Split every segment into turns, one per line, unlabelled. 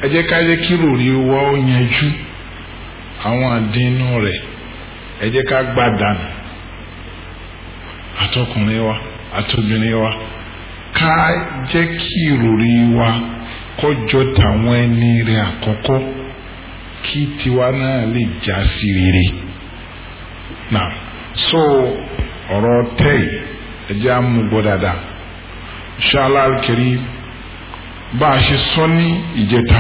ẹ jẹ́ ká jẹ́ kí ròrí wa ó yanjú àwọn àdínú rẹ̀ ẹ jẹ́ ká gbá dànù àtọkùnrin wa àtobìnrin wa ká jẹ́ kí ìròrí wa kọjọ tàwọn ẹni rẹ̀ àkọ́kọ́ kí tiwa náà lè já sí rere náà so ọ̀rọ̀ tẹ́yì ẹ jẹ́ àmúgbọ́ dáadáa inshallah al-karim bá a ṣe sọ ní ìjẹta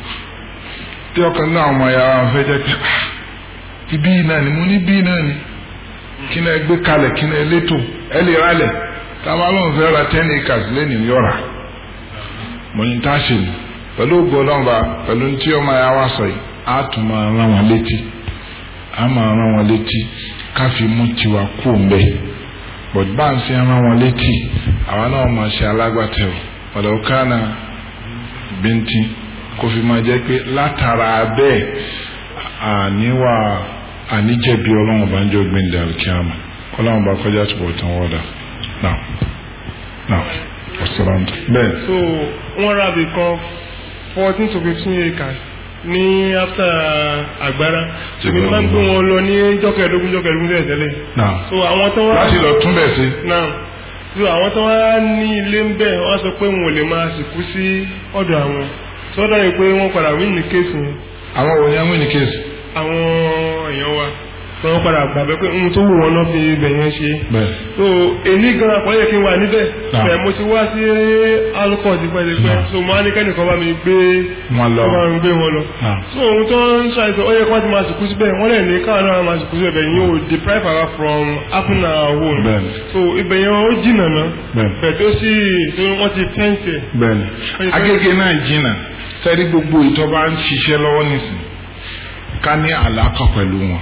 tí ọkàn náà ọmọ ya wa fẹ́ jẹ́ pé ibi náà ni mo ní bí náà ni kí náà gbé kalẹ̀ kí náà létò ẹ lè rálẹ̀ táwa lóun fẹ́ ra ten acres lẹ́nu yọ̀ra mo ní tá a ṣe ni pẹ̀lú ògbó ọlọ́mọba pẹ̀lú tí ọmọ ya wa sọ yìí á tún máa rán wọn létí á máa rán wọn létí ká fi mú tiwa kú mbẹ bọ̀dé bá ń ṣe rán wọn létí àwa náà máa ṣe alágbàtẹ̀wò ọ̀dọ̀ kánà bíntín kó fi máa jẹ́ pé látara bẹ́ẹ̀ àníwá àníjẹ̀bi ọlọ́run bá ń jẹ́ ògbìn dàrúkìámà ọlọ́run bá kọjá túbọ̀ tán wọ́dà náà náà ọ̀sán bẹ́ẹ̀.
so wọ́n ra bí kan fourteen to fifteen acres ní after agbára ṣùgbọ́n ní máa ń gbé wọn lọ ní jọ́kẹ̀ẹ́dógún jọ́kẹ̀ẹ́dógún tẹ́lẹ̀ tẹ́lẹ̀.
náà
so àwọn tó wá.
láti lọ tún bẹ̀ sí.
náà so àwọn tó wá ní ilé ń bẹ̀ wọ́n sọ pé wọn ò lè máa sìnkú sí ọ̀dọ̀ àwọn sọ́dọ̀ yìí pé wọ́n padà wí ní kéèsì yẹn
àwọn wo ni àwọn ní kéèsì.
àwọn èèyàn wa tí wọ́n padà gbàgbé pé ohun tó wù wọ́n náà fi ibẹ̀ yẹn ṣe.
bẹ́ẹ̀
so èmi gan àpọ́nlé kí n wà níbẹ̀
Náà.
bẹ́ẹ̀ mo ti wá sí alukọ̀ tipẹ́tipẹ́
Náà.
so mo á ní kẹ́nìkan bá mi gbé
wọn lọ.
wọ́n máa ń gbé wọn lọ.
Náà.
so ohun tó ń ṣàìsàn ó yẹ kí wọ́n ti máa sìnkú síbẹ̀ wọ́n lè ní káwọn náà máa sìnkú síbẹ̀ yín o deprive our from happen our own.
Bẹ́ẹ̀ni.
so ibẹ̀ yẹn ó jìnnà náà
Bẹ́ẹ̀ni.
bẹ́ẹ̀ tó sì tó wọ́n ti fẹ́ǹsì ẹ̀.
bẹ́ẹ̀ni agége náà jìnnà sẹ́rí gbogbo ìtọ́ba ń ṣiṣẹ́ lọ́wọ́ nísìn ká ní àlàkà pẹ̀lú wọn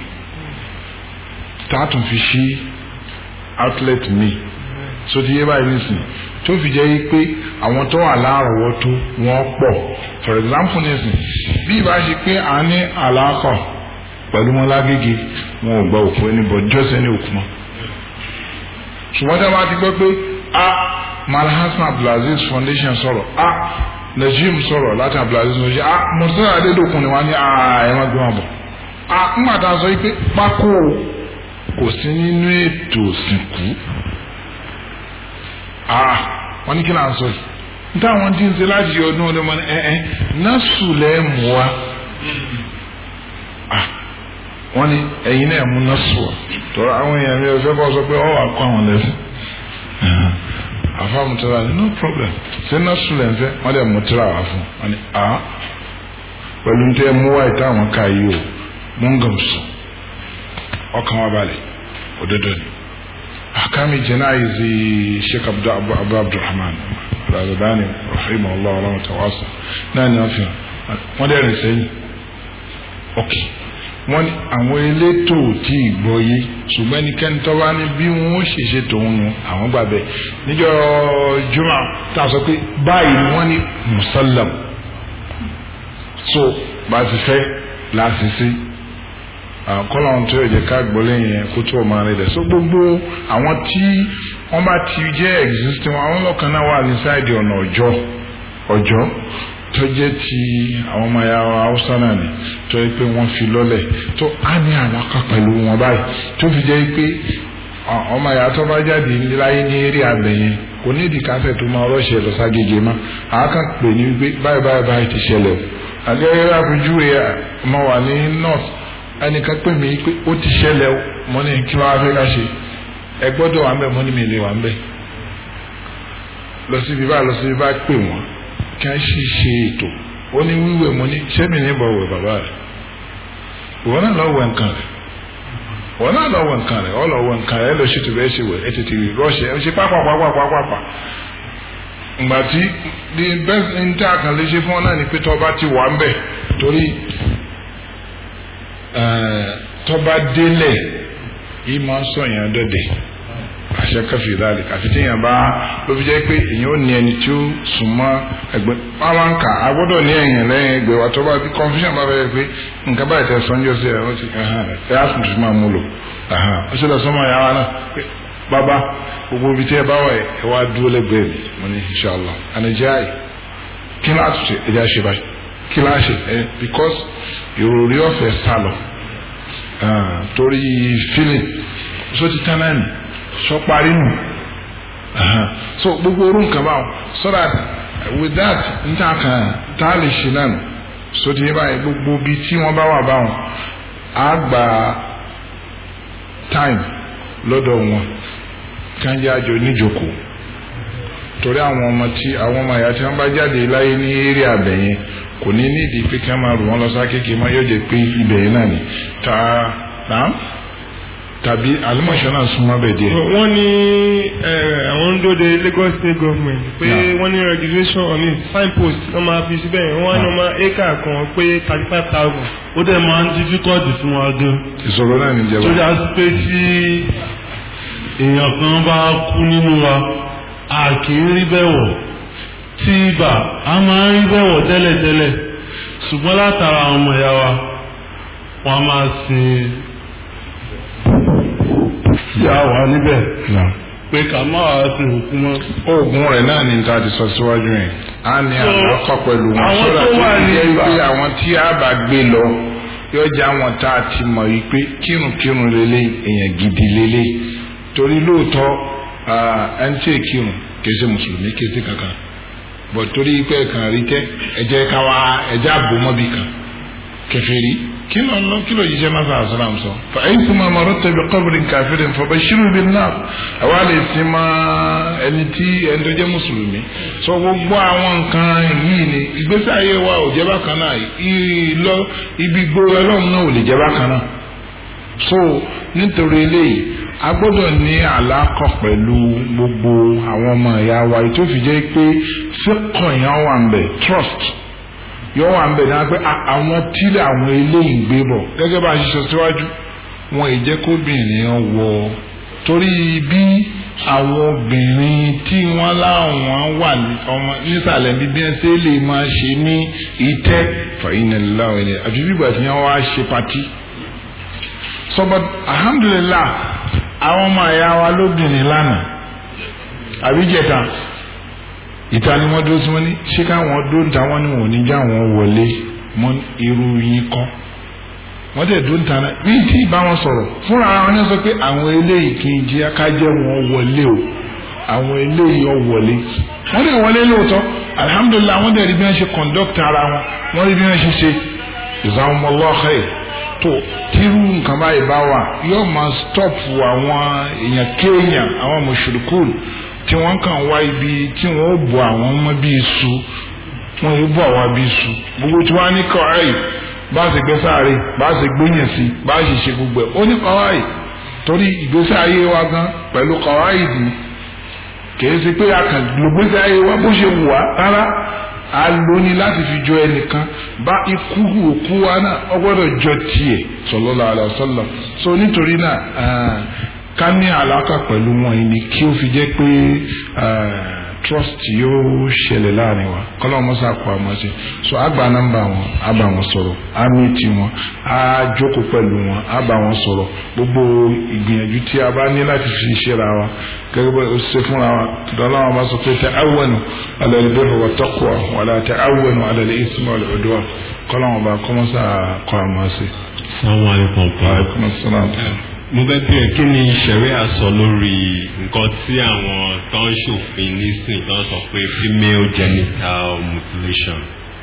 tá a tún fi ṣí outlet mi so ti yé báyìí nísìn tó fi jẹ́ pé àwọn tó wà láàrọ̀wọ́tó wọ́n pọ̀ for example nísìn bí ìbá ṣe pé à ń ní àlàkà pẹ̀lú wọn lágége wọn ò gba òkú ẹni bọ̀ jọ́sẹ̀ ní òkú mọ́ ṣùgbọ́n tí a bá ti gbọ́ pé a malhasan abdulaziz foundation sọ̀rọ̀ a najim sọ̀rọ̀ láti abdulaziz foundation a mọ̀tún adédokun ni wọ́n ní a ẹ̀ má gbé wọn bọ̀ a ńgbà tá a sọ pé pákó kò sí nínú ètò òsìnkú a wọ́n ní kí náà sọ yìí níta àwọn tí ń ṣe láti yọ ọdún ọdún mọ́ni ẹ ẹ násù lẹ́ mú wa a wọ́n ní ẹ̀yin náà mú násù wa tọ́ra àwọn èèyàn mi ò fẹ́ bọ́ sọ pé ọ wà kó àwọn lẹ́sìn afa mutara ni no problem ṣe násù lẹ́ ń fẹ́ wọ́n dẹ̀ mutara wà fún wọ́n ní a pẹ̀lú ní tẹ́ mú wa ìta àwọn ká yìí o mú ń gàm sùn ọkàn wa balẹ̀ òdodo ni akami janayizi sheikh abdu abu abu abdulrahman razadani rahimahullah wa rahmatawasa náà ni wọ́n fi hàn wọ́n dẹ̀ rìn sẹ́yìn ok wọ́n ní àwọn elétò tí ì gbọ́ yé ṣùgbọ́n ẹnikẹ́ni tó bá ní bí wọ́n ó ṣèṣe tòun nu àwọn gbà bẹ́ẹ̀ níjọ́ juma tá a sọ pé báyìí ni wọ́n ní musallam so bá a ti fẹ́ láti sí kọ́lọ́n tó yẹ jẹ́ ká gbọ́ lẹ́yìn yẹn kó tó ọmọ rẹ̀ dẹ̀ so gbogbo àwọn tí wọ́n bá ti jẹ́ existing àwọn ọlọ́kan náà wà inside ọ̀nà ọjọ́ ọjọ́ tó jẹ́ ti àwọn ọmọ ya haúsá náà ni tó yẹ pé wọ́n fi lọ́lẹ̀ tó á ní àlàkà pẹ̀lú wọn báyìí tó fi jẹ́ pé ọmọ ya tó bá jáde láyé ní eré abẹ yẹn kò ní ìdí kásẹ̀ tó máa rọ́ṣẹ̀ lọ ságége mọ́ àáká pè ní wípé báyìí báyìí báyìí ti ṣẹlẹ̀ o àgẹ́gẹ́ àpèjúwe ọmọ wà ní north ẹnìkan pè mí pé ó ti ṣẹlẹ̀ o mo ní kí wọ́n á fẹ́ ká ṣe ẹ gbọ́dọ̀ wà ń bẹ̀ mo ní mi lè wà ń bẹ̀ lọ síbi bá lọ síbi bá pè wọ́n kí wọ́n sì ṣe ètò ó ní wíwẹ̀ mo ní sẹ́mi ní bọ̀ wẹ̀ bàbá rẹ̀ ìwọ náà lọ wẹ̀ nǹkan rẹ̀ ìwọ náà lọ wẹ̀ nǹkan rẹ̀ ọ lọ wẹ̀ nǹkan rẹ̀ ẹ lọ ṣètò bẹ́ẹ̀ ṣe wẹ̀ ẹ tètè rọ́ọ̀ṣẹ̀ ẹ ṣe pápápápápápá ìgbà tí the best inter kan lè ṣe fún ọ náà ni pé tọ́ba ti wà ń bẹ̀ torí tọ́ba délẹ̀ yìí máa ń sọ̀yàn dọ́dẹ̀ àṣẹ kẹfì láàlì àfi tí èèyàn bá ló fi jẹ́ pé èèyàn ò ní ẹni tí ó sùn mọ́ ẹgbẹ́ máa ń kà á gbọ́dọ̀ ní ẹ̀yìn lẹ́yìn ẹgbẹ́ wa tó bá bí confusion bá fẹ́ pé nǹkan báyìí tẹ sọ́njọ́ sí ẹ̀ wọ́n ti ẹ̀ á sùn tó máa mú lò ó ṣe lọ sọ́mọ́ ìyá wa náà pé bàbá gbogbo ibi tí ẹ bá wà ẹ wá dúró lẹ́gbẹ̀ẹ́ mi mo ní inshallah ànàjẹ́ àyè kí ni àtúnṣe ẹ̀jẹ̀ àṣẹ báyìí kíláàsì ẹ because ìròrí ọ̀fẹ́ sálọ torí feeling so ti tán náà nì sọ parí nù so gbogbo orú nǹkan báwọn so that with that n ta kan tá a lè ṣe náà nù so ti yé báyìí gbogbo bíi tí wọ́n bá wà báwọn á gba time lọ́dọ̀ wọn kàn jẹ́ àjò níjòkó torí àwọn ọmọ tí àwọn ọmọ ìyá tí wọ́n bá jáde láyé ní eré abẹ yẹn kò ní nídìí pé kí wọ́n máa rù wọ́n lọ sá kéèké mọ́ yóò jẹ́ pé ibẹ̀ yẹn náà ni ta náà tàbí alimọ̀ṣọ́ náà súnmọ́ bẹ̀ díẹ̀.
wọ́n ní àwọn ń dóde Lagos state government pé wọ́n ní registration on it signpost wọ́n máa fi síbẹ̀ yẹn wọ́n á ní ọmọ acre kan pé thirty five thousand.
ó dẹ̀ máa ń difficult fún wa gan.
ìṣòro náà ní ìjẹba.
tó yà sí pé tí èèyàn kan bá kú nínú wa a kì í rí bẹ́ẹ̀ wọ̀ tí ibà a máa ń rí bẹ́ẹ̀ wọ̀ tẹ́lẹ̀tẹ́lẹ̀ ṣùgbọ́n látara àwọn ọmọ ìyá wa wọ́n á máa sin ìyá wa níbẹ̀ pé ká má wàá sin òkú mọ́.
oògùn rẹ̀ náà ní ta ti sọ síwájú yẹn a ní
So,
àkọ́kọ́ pẹ̀lú wọn
àwọn
sọ́dọ̀
tó
tó
wà
ti
ní
jẹ́
ibà.
pé àwọn tí a bá gbé lọ yóò jẹ́ àwọn tá a ti mọ̀ yìí pé kírunkírun lélẹ̀ èèyàn gidi lélẹ̀ torí lóòótọ́ ah, ẹni tí èkírun kìí ṣe mùsùlùmí kìí ṣe kankan bọ̀ torí pé kàn rí tẹ́ ẹ̀jẹ̀ ká wá ẹ̀jẹ̀ àbòmọ́bì kan kèfèrí kí ló ń lọ kí ló jíjẹ náà sàrà sàràm sọ. fa aykuma mararta bi qabrin kafirin fabashirhu bin nar àwa lè sin ma ẹni tí ẹni tó jẹ́ mùsùlùmí. sọ gbogbo àwọn nǹkan yìí ni ìgbésí ayé wa ò jẹ́ bákan náà ìlọ ibi gbogbo ẹlọ́run náà ò lè jẹ́ bákan náà. so nítorí eléyìí a gbọ́dọ̀ ní àlákọ̀ pẹ̀lú gbogbo àwọn ọmọ ìyá wa ètò ìfìjẹ́ pé fíkọ̀ yẹn wà ń bẹ̀ trust yọ wà ń bẹ̀ náà pé a- àwọn tílẹ̀ àwọn eléyìí ń gbé bọ̀ gẹ́gẹ́ bá a ṣe sọ síwájú wọn ì jẹ́ kóbìnrin wọ torí bí àwọn obìnrin tí wọ́n láwọn wà ní ọmọ nísàlẹ̀ bí bí wọ́n ṣe lè máa ṣe ní ìtẹ́ fàyínàlá ẹni àfi bígbà tí wọ́n wá ṣe patí. sọ́bọ̀ alhamdulillah àwọn ọmọ ẹ̀yà wa lóbìnrin lánàá àbíjẹta ìta ni wọ́n dúró sí wọn ní ṣé káwọn dúró níta wọn ni wọn ò ní já wọn wọlé mọ irú yín kọ́ wọ́n tẹ̀ dúró níta náà bí tí ì bá wọn sọ̀rọ̀ fúnra wọn ní sọ pé àwọn eléyìí kì í jẹ́ kájẹ́ wọn wọlé o àwọn eléyìí ọ wọlé wọ́n dẹ̀ wọlé lóòótọ́ alihamudulilayi wọ́n dẹ̀ rí bí wọ́n ṣe conduct ara wọn wọ́n rí bí wọ́n ṣe ṣe jazakumullahu khair tó tírú nǹkan báyìí bá wà yóò máa stop àwọn èèyàn kéèyàn àwọn mushrikun tí wọ́n kàn wá ibi tí wọ́n ó bọ̀ àwọn ọmọ bíi iṣu wọ́n yóò bọ̀ àwa bíi iṣu gbogbo tí wọ́n á ní kọ́ ẹ̀yìn bá a ṣe gbé sáré bá a ṣe gbóyàn sí bá a ṣe ṣe gbogbo ẹ̀ ó ní kọ́wáì torí ìgbésí ayé wa gan pẹ̀lú kọ́wáì dì kìí ṣe pé a kàn lògbésí ayé wa bó ṣe wù wá rárá a lò ní láti fi jọ ẹnìkan bá ikú òkú wa náà ó gbọ́dọ̀ jọ tiẹ̀ sallallahu alaihi wasallam so nítorí náà ah, ká ní àlàkà pẹ̀lú wọn yìí ni kí ó fi jẹ́ pé ah, trust yóò ṣẹlẹ̀ láàrin wa kọ́lọ́ mọ́sá kó a máa ṣe so a gba nọ́mbà wọn a bá wọn sọ̀rọ̀ a mìtì wọn a jókòó pẹ̀lú wọn a bá wọn sọ̀rọ̀ gbogbo ìgbìyànjú tí a bá ní láti fi ṣera wa gẹ́gẹ́ bá o ṣe fúnra wa tọ́lá wọn bá sọ pé ta'awwanu ala al-birri wa taqwa wala ta'awwanu ala al-ithmi wal udwan kọ́lọ́ wọn bá kọ́mọ́sá kó a máa ṣe.
Assalamu alaikum pa.
Alaikum assalam.
mo fẹ́ bí ẹ kí ni ṣẹ̀ríà sọ lórí nǹkan tí àwọn tó ń ṣòfin nísìn tó ń sọ pé female genital mutilation.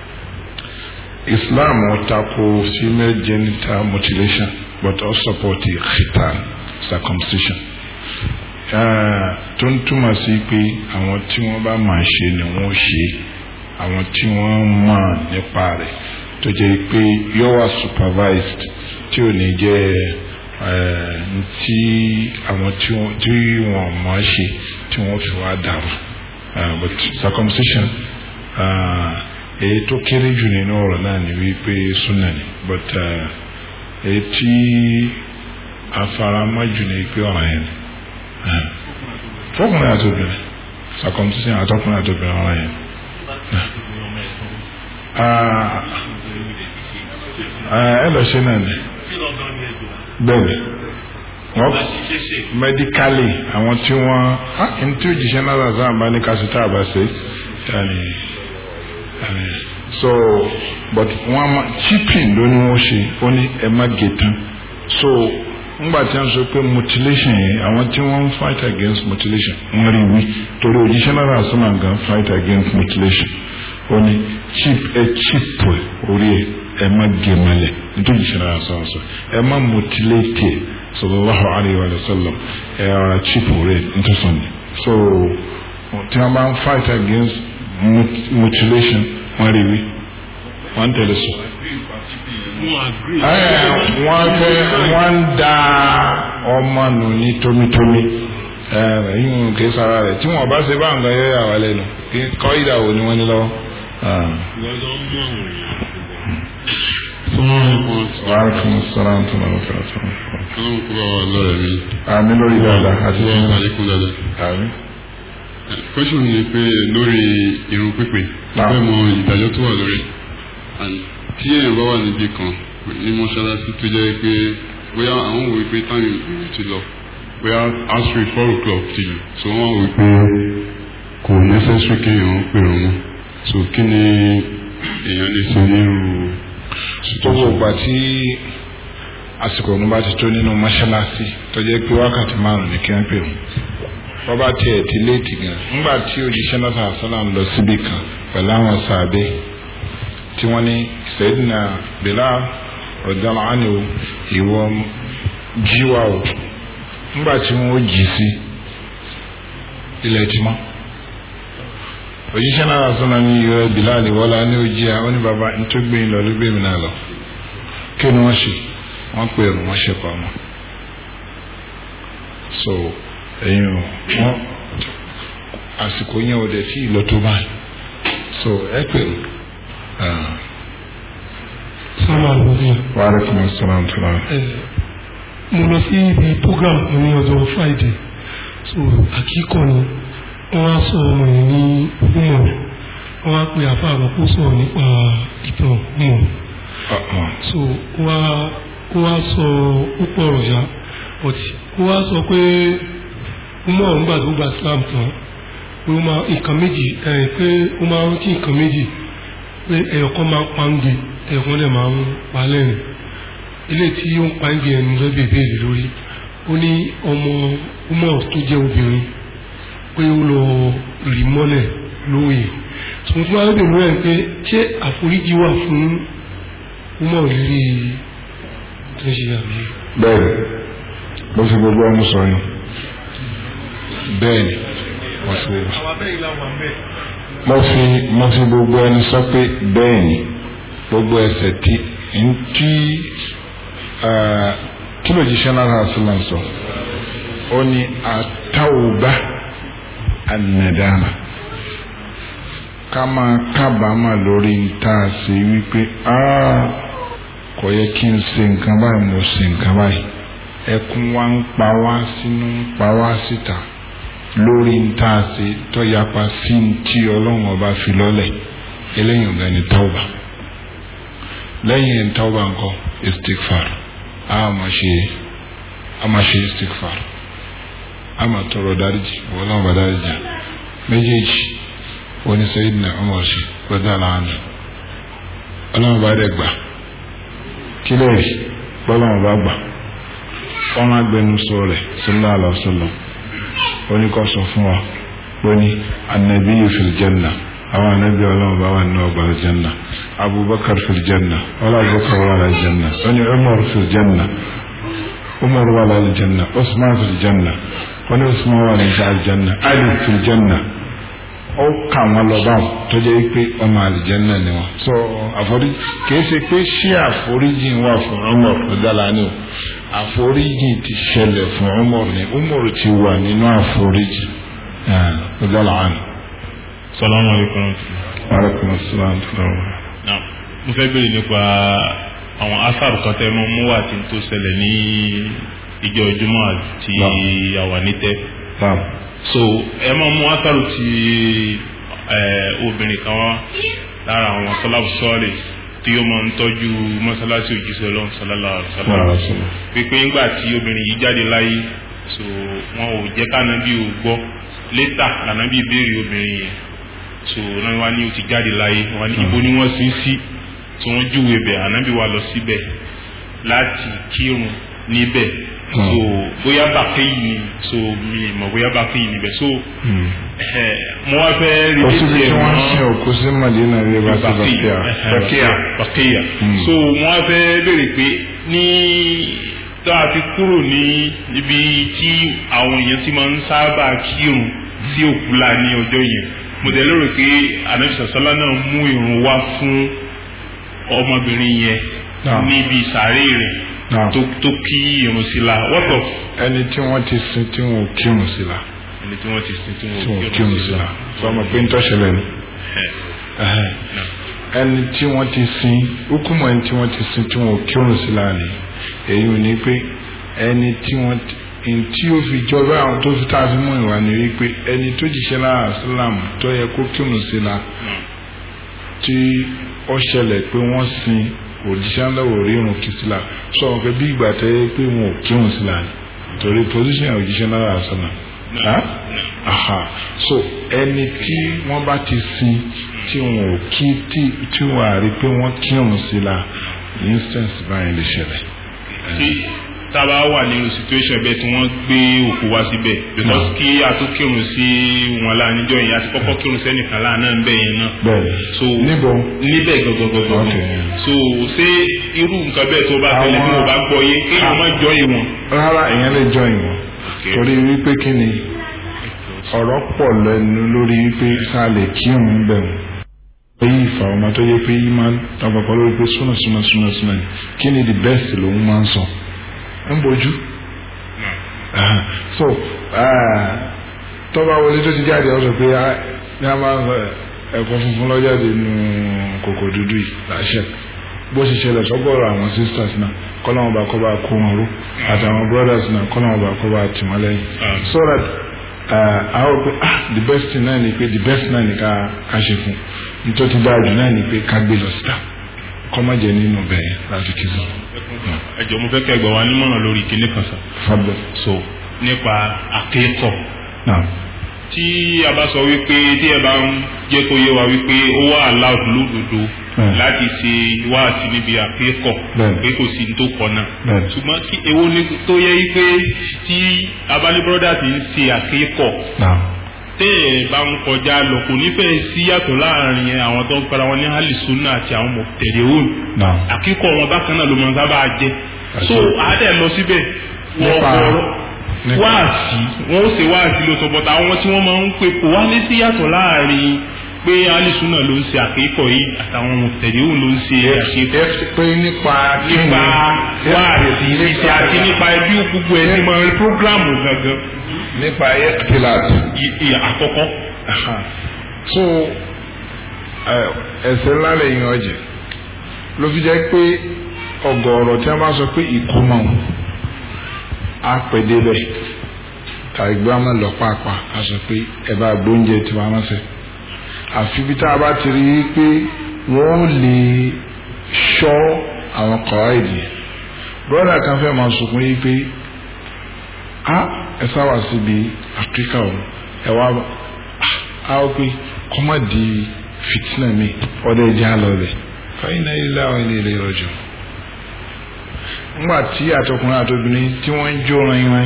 Islam ò tako female genital mutilation but ó support khitan circumcision. Eh, tó ń túmọ̀ sí pé àwọn tí wọ́n bá máa ṣe ni wọ́n ṣe àwọn tí wọ́n mọ̀ nípa rẹ̀ tó jẹ́ pé yóò wà supervised tí ò ní jẹ́ eh, tí àwọn tí wọ́n tí wọ́n mọ̀ ọ́ ṣe tí wọ́n fi wá dàrú Eh, but circumcision. Uh, èyí tó kéré jù nínú ọ̀rọ̀ náà ni wípé súnà ni but èyí tí afaramọ́ jù ní pé ọ̀rọ̀ yẹn ni fọkùnrin àti obìnrin circumcision àtọkùnrin àti obìnrin ọ̀rọ̀ yẹn ẹ lọ ṣe náà ni bẹ́ẹ̀ni wọ́n medically àwọn tí wọ́n ní tí òjìṣẹ́ náà sáà bá ní kásítà àbá ṣe yàní so but wọ́n ma chipping ló ní wọ́n ṣe ó ní ẹ má gé tán so ngbà tí wọ́n sọ pé mutilation yẹn àwọn tí wọ́n ń fight against mutilation wọ́n rí wí torí òjíṣẹ́ náírà sọ́nà gan fight against mutilation ó ní chip ẹ chip orí ẹ ẹ má gé malẹ̀ nítorí òjíṣẹ́ náírà sọ́nà sọ ẹ má mutilate ẹ sallallahu alayhi wa sallam ẹ ọ̀rọ̀ chip orí ẹ nítorí sọ́nà so tí wọ́n bá ń fight against mut- mutilation wọ́n rí wí wọ́n ń tẹ̀lé sọ. Ẹ, wọ́n fẹ́ wọ́n ń da ọmọ nù ní tómitómi ẹ yín kì í sara rẹ̀ tí wọ́n bá ṣe bá nǹkan yọ yà wá lẹ́nu kí kọ́ ìdàwó ni wọ́n ní lọ́wọ́. wàhálà fún sọ́lá tó náà wọ́n fẹ́ràn tó náà.
ọlọ́run kó bá wa lọ́rẹ̀ mi.
àmì lórí dáadáa àti
wọ́n
sínú.
àlékún dáadáa.
àmì.
question ni pé lórí irun pípé
Náà.
fẹ́ mọ ìdájọ́ tó wà lórí And tí èèyàn bá wà níbi kan ní mọ́ṣáláṣí tó jẹ́ pé bóyá àwọn wò pé táyì ìrìn ti lọ bóyá asiri four o'clock ti lù so wọ́n wò pé kò necessary kéèyàn pè wọ́n mọ́ so kí ni èèyàn lè ṣe nírú
gbogbo ìgbà tí àsìkò ọ̀nà bá ti tó nínú mọ́ṣáláṣí tó jẹ́ pé wákàtí márùn-ún ní kí wọ́n pè wọ́n wọ́n bá tiẹ̀ ti léètì gan nígbà tí òjíṣẹ́ náà sàlá ń lọ síbi kan pẹ̀lú àwọn sàbẹ̀ tí wọ́n ní Sayyidina Bilal radiyallahu anhu ìwọ jíwá o nígbà tí wọ́n jí sí ilẹ̀ tí mọ́ òjíṣẹ́ náà sọ̀nà ní ìrẹ́ Bilal wọ́lá ní ojí à ó ní bàbá nítorí gbé yín lọ ló gbé mi náà lọ kí ni wọ́n ṣe wọ́n pè é wọ́n ṣe pa wọn. so ẹ̀yin o wọ́n àsìkò yẹn ò dẹ̀ tí ì lọ tó báyìí so ẹ pè é.
sọ́nà àlùfíà
wa alaikum assalam tó náà.
mo lọ sí ibi program kan ní ọjọ́ friday so àkíkọ̀ ni wọ́n á sọ ọmọ yẹn ní ọmọ wọ́n á pe àfa àwọn kó sọ̀rọ̀ nípa ìtàn ọmọ so wọ́n á wọ́n á sọ púpọ̀ ọ̀rọ̀ ya ọtí wọ́n á sọ pé ọmọ ọ̀hún gbà tó gba islam tán pé ó máa nǹkan méjì ẹ̀ pé ó máa rántí nǹkan méjì pé ẹ̀yọ̀kan máa ń pa ń gbé ẹ̀yọ̀kan lè máa ń pa lẹ́rìn ilé tí ó ń pa ń gbé ẹnu lọ́bẹ̀ ìbéèrè lórí ó ní ọmọ umar tó jẹ́ obìnrin pé ó lọ rì mọ́lẹ̀ lóye tòun tí wọ́n á bèèrè rẹ̀ pé ṣé àforíjì wà fún umar lírí tó ń ṣe àmì
bẹ́ẹ̀ni mo fi gbogbo ọmọ sọ yín bẹ́ẹ̀ni mo fi mo fi mo fi gbogbo ẹni sọ pé bẹ́ẹ̀ni gbogbo ẹsẹ̀ tí ntí kí ló jíṣẹ́ náà náà sílẹ̀ sọ ó ní àtàwùbá ànàdàmà ká máa kábàámà lórí nta sí wípé kò yẹ kí n ṣe nǹkan báyìí mo ṣe nǹkan báyìí ẹkún wa ń pa wá sínú ń pa wá síta lórí nta sí tó yapa sí ti ọlọ́run ọba fi lọ́lẹ̀ eléyìí ọ̀gá ni tauba lẹ́yìn tauba nǹkan istikfar a máa ṣe a máa ṣe istikfar a máa tọrọ dáríjì wọ́n náà bá dáríjì méjèèjì wọ́n ní Sayyidina Umar ṣe gbọ́dọ̀ láàánú ọlọ́run bá dẹ̀ gbà kí lè rí bọ́lọ́run bá gbà wọ́n á gbẹnu sọ rẹ̀ sallallahu alaihi wasallam wọ́n ní kó sọ fún wa wọ́n ní annabiyyu fil janna àwọn anabi ọlọ́run bá wà nínú ọgbà aljanna abubakar fil janna wọ́n abubakar wà lálẹ́ janna wọ́n ní umar fil janna umar wà lálẹ́ janna usman fil janna wọ́n ní usman wà lálẹ́ aljanna ali fil janna ó kà wọ́n lọ báwọn tó jẹ́ pé ọmọ aljanna ni wọ́n. so àforíjì kìí ṣe pé ṣé àforíjì wà fún umar ọ̀dàlá ni o àforíjì ti ṣẹlẹ̀ fún umar ni umar ti wà nínú àforíjì ọ̀dàlá ni.
salamu alaykum.
aleykum salaam tó lọ.
Now, mo fẹ́ béèrè nípa àwọn asaru kan tẹ́ mọ́ mú wà tí tó ṣẹlẹ̀ ní ìjọ ìjùmọ̀ àti àwà nítẹ́. so ẹ máa mú asaru ti obìnrin kan wá lára àwọn sọlábù sọ́ọ̀lì tí ó máa ń tọ́jú mọ́sálásí òjíṣẹ́ ọlọ́run sọlálà sọlá pípé ńgbà tí obìnrin yìí jáde láyé so wọn ò jẹ́ kánábì ò gbọ́ létà lànábì béèrè obìnrin yẹn so náà wá ní o ti jáde láyé wá ní ibo ni wọ́n sin sí tí wọ́n júwe bẹ̀ ànábì wa lọ síbẹ̀ láti kírun níbẹ̀ so bóyá bàkéyì ni so mi mọ̀ bóyá bàkéyì níbẹ̀ so ẹ̀ mo wá fẹ́ rí
kò síbi tí wọ́n ń sin òkú sí Madina rí bá sí Bakia Bakia
Bakia
Hmm.
so wọ́n á fẹ́ béèrè pé ní tá a fi kúrò ní ibi tí àwọn èèyàn ti máa ń sábà kírun sí òkú la ní ọjọ́ yẹn mo dẹ̀ lérò pé anabisasala náà mú irun wá fún ọmọbìnrin yẹn
Naam.
níbi ìsàárè rẹ̀
Naam.
tó tó kí irun sí la what of
ẹni tí wọ́n ti sin tí wọ́n ò kírun sí la
ẹni tí wọ́n ti sin tí
tí wọ́n ò
wọ́n
kírun sí la sọmọ pé ń tọ́ṣẹlẹ̀ ni Ẹhẹ́. ẹni tí wọ́n ti sin hukumu ẹni tí wọ́n ti sin tí wọ́n ò kírun sí la ni èyí ò ní pé ẹni tí wọ́n ti n tí ó fi jọba àwọn tó fi tá a fi mú ìwà ni wípé ẹni tó jíṣẹ́ lára sílám tó yẹ kó kírun sí la tí ó ṣẹlẹ̀ pé wọ́n sin òjíṣẹ́ ńlá ò rí irun kì sí la sọ wọn pé bí ìgbà tẹ́ yẹ pé wọn ò kírun sí la ni torí position òjíṣẹ́ ńlá lára sílám aha so ẹni tí wọ́n bá ti sin tí wọn ò kí tí tí wọn à rí pé wọ́n kírun sí la instance báyìí lè ṣẹlẹ̀.
tí tábà wà nínú situation bẹ́ẹ̀ tí wọ́n gbé òkú wá síbẹ̀ because kí a tó kírun sí wọn lá níjọ́ yẹn àti kọ́kọ́ kírun sẹ́nìkan láàánú ń bẹ̀ yẹn náà
bẹ́ẹ̀
so
níbo
níbẹ̀ gọgọgọgọ
Okay.
so ṣé irú nǹkan bẹ́ẹ̀ tó bá tẹ̀lé bí mo bá gbọ́ yé kéèyàn má jọ ìwọ̀n.
rárá èèyàn lè jọ ìwọ̀n torí wípé kí ni ọ̀rọ̀ pọ̀ lẹ́nu lórí wípé sá lè kírun bẹ̀rù èyí ìfà ọmọ tó yẹ pé yìí máa ń tàbàkọ lórí pé súnà súnà súnà súnà ni kí ni the best lòun máa ń sọ ń bójú Ah, so ah, tọ́ba wọlé tó ti jáde ọ sọ pé ah, ní a máa ń sọ ẹ̀kọ́ funfun lọ́jáde nù kòkò dúdú yìí láṣẹ bó ṣe ṣẹlẹ̀ sọ́gbọ́rọ̀ àwọn sisters náà kọ́lọ́wọ́n bá kọ́ bá kó wọn ró àtàwọn brothers náà kọ́lọ́wọ́n bá kọ́ bá tì wọ́n lẹ́yìn so that àwọn pé ah the best thing náà ni pé the best náà ni ká ká ṣe fún nítorí dáa jù náà ni pé ká gbé lọ síta kọ́ má jẹ nínú bẹ́ẹ̀ láti kí sọ.
ẹ jọ̀ọ́ mo fẹ́ kẹ́ gbà wá nímọ̀ràn lórí kinní kan sá
fabio
so nípa àkékọ̀
náà
tí a bá sọ wípé tí ẹ bá ń jẹ́ kó yé wa wípé ó wà allowed lódodo
Bẹ́ẹ̀.
láti ṣe wáàsí níbi àkékọ̀
Bẹ́ẹ̀.
pé kò sí ní tó kọ náà
Bẹ́ẹ̀.
ṣùgbọ́n kí èwo ni tó yẹ wípé tí abali brothers ń ṣe àkékọ̀
náà
tẹ́ ẹ̀ bá ń kọjá lọ kò nífẹ̀ẹ́ sí yàtọ̀ láàrin àwọn tó ń para wọn ní alisuna àti àwọn mọ̀tẹ̀lẹ́wọ̀n
náà
àkíkọ̀ wọn bákan náà ló máa ń sábà jẹ so àádẹ lọ síbẹ̀ wọ́n
Nípa-
kọ̀ọ̀rọ̀
nípa-
wáàsí wọ́n ó ṣe wáàsí lóòótọ́ bọ́tà àwọn tí wọ́n máa ń pè kò wá ní sí yàtọ̀ láàrin pé alisuna ló ń ṣe àkíkọ̀ yìí àtàwọn mọ̀tẹ̀lẹ́wọ̀n ló ń ṣe àkíkọ̀
ẹ pé nípa
nípa wáàsí ìṣe àti nípa ẹbí gbogbo ẹ ti máa ń programu gangan
nípa ẹ́kìtìláàt
i- i- àkọ́kọ́
so ẹ, ẹsẹ̀ ńlá lẹ́yìn ọ̀jẹ̀ ló fi jẹ́ pé ọ̀gọ̀ọ̀rọ̀ tí wọ́n bá sọ pé ìkómọ á pè débẹ̀ tàbí gbé ọmọ lọ pàápàá á sọ pé ẹ bá gbóúnjẹ tí wọ́n ránṣẹ́ àfi bí tá a bá ti rí i pé wọ́n lè ṣọ́ àwọn kọ̀ọ̀ èdè brọ́dà kan fẹ́ máa sunkún yìí pé a ẹ sáwà síbi áfíríkà o ẹ wá bá a ó pé kọ́mọ̀ di fìtínà mi ọ̀dọ̀ ẹ̀jẹ̀ á lọ bẹ̀ fẹ́yìn náà ilé àwọn ilé ilé ọjọ́ ńgbà tí àtọkùnrin àtobìnrin tí wọ́n ń jó ran ran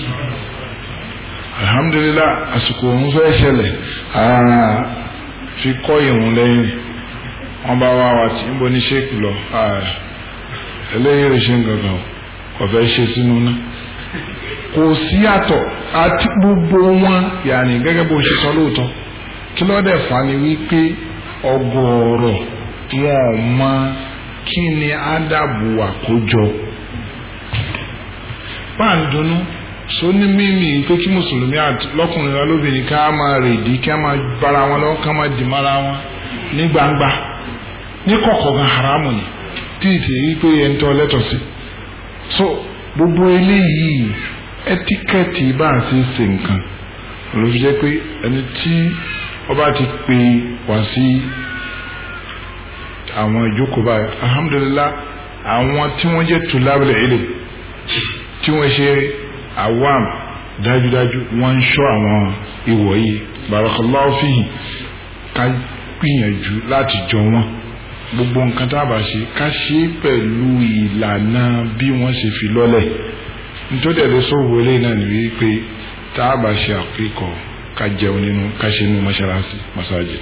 alhamdulilah àsìkò òun fẹ́ ṣẹlẹ̀ ara fi kọ́ ìrùn lẹ́yìn wọ́n bá wá wa tí ń bọ́ ní ṣéèkì lọ ah, eléyìí rẹ̀ ṣe ń gangan o kò fẹ́ ṣe sínú náà kò sí àtọ̀ àti gbogbo wọn yàní gẹ́gẹ́ bó ṣe sọ lóòótọ́ kí ló dẹ̀ fà ní wípé ọgọ́rọ̀ wọn ò mọ kí ni ádàbò àkójọ pàǹdùnú sóní mímì pé kí mùsùlùmí àti lọ́kùnrin wa lóbìnrin ká máa rèdí ká máa bára wọn lọ́wọ́ ká máa dì mára wọn ní gbangba ní kọ̀kọ̀ gan haramu ni tí ìtì yìí pé ẹni tó lẹ́tọ̀ sí so gbogbo eléyìí ẹtíkẹ́ẹ̀tì bá a ṣe ṣe nǹkan ló fi jẹ́ pé ẹni tí ọba ti pè wá sí àwọn ìjókòó báyìí alhamdulilah àwọn tí wọ́n jẹ́ tùlábìlẹ̀ ilé tí wọ́n ṣe awam dájúdájú wọ́n ń ṣọ́ àwọn ìwọ̀ yìí barakallahu fihi ká gbìyànjú láti jọ wọn gbogbo nǹkan tá a bá ṣe ká ṣe é pẹ̀lú ìlànà bí wọ́n ṣe fi lọ́lẹ̀ nítorí ẹ̀rọ sọ̀rọ̀ wọlé náà ni wípé tá a bá ṣe àkíkọ̀ ká jẹun nínú ká ṣe nínú mọ́ṣáláṣí masajid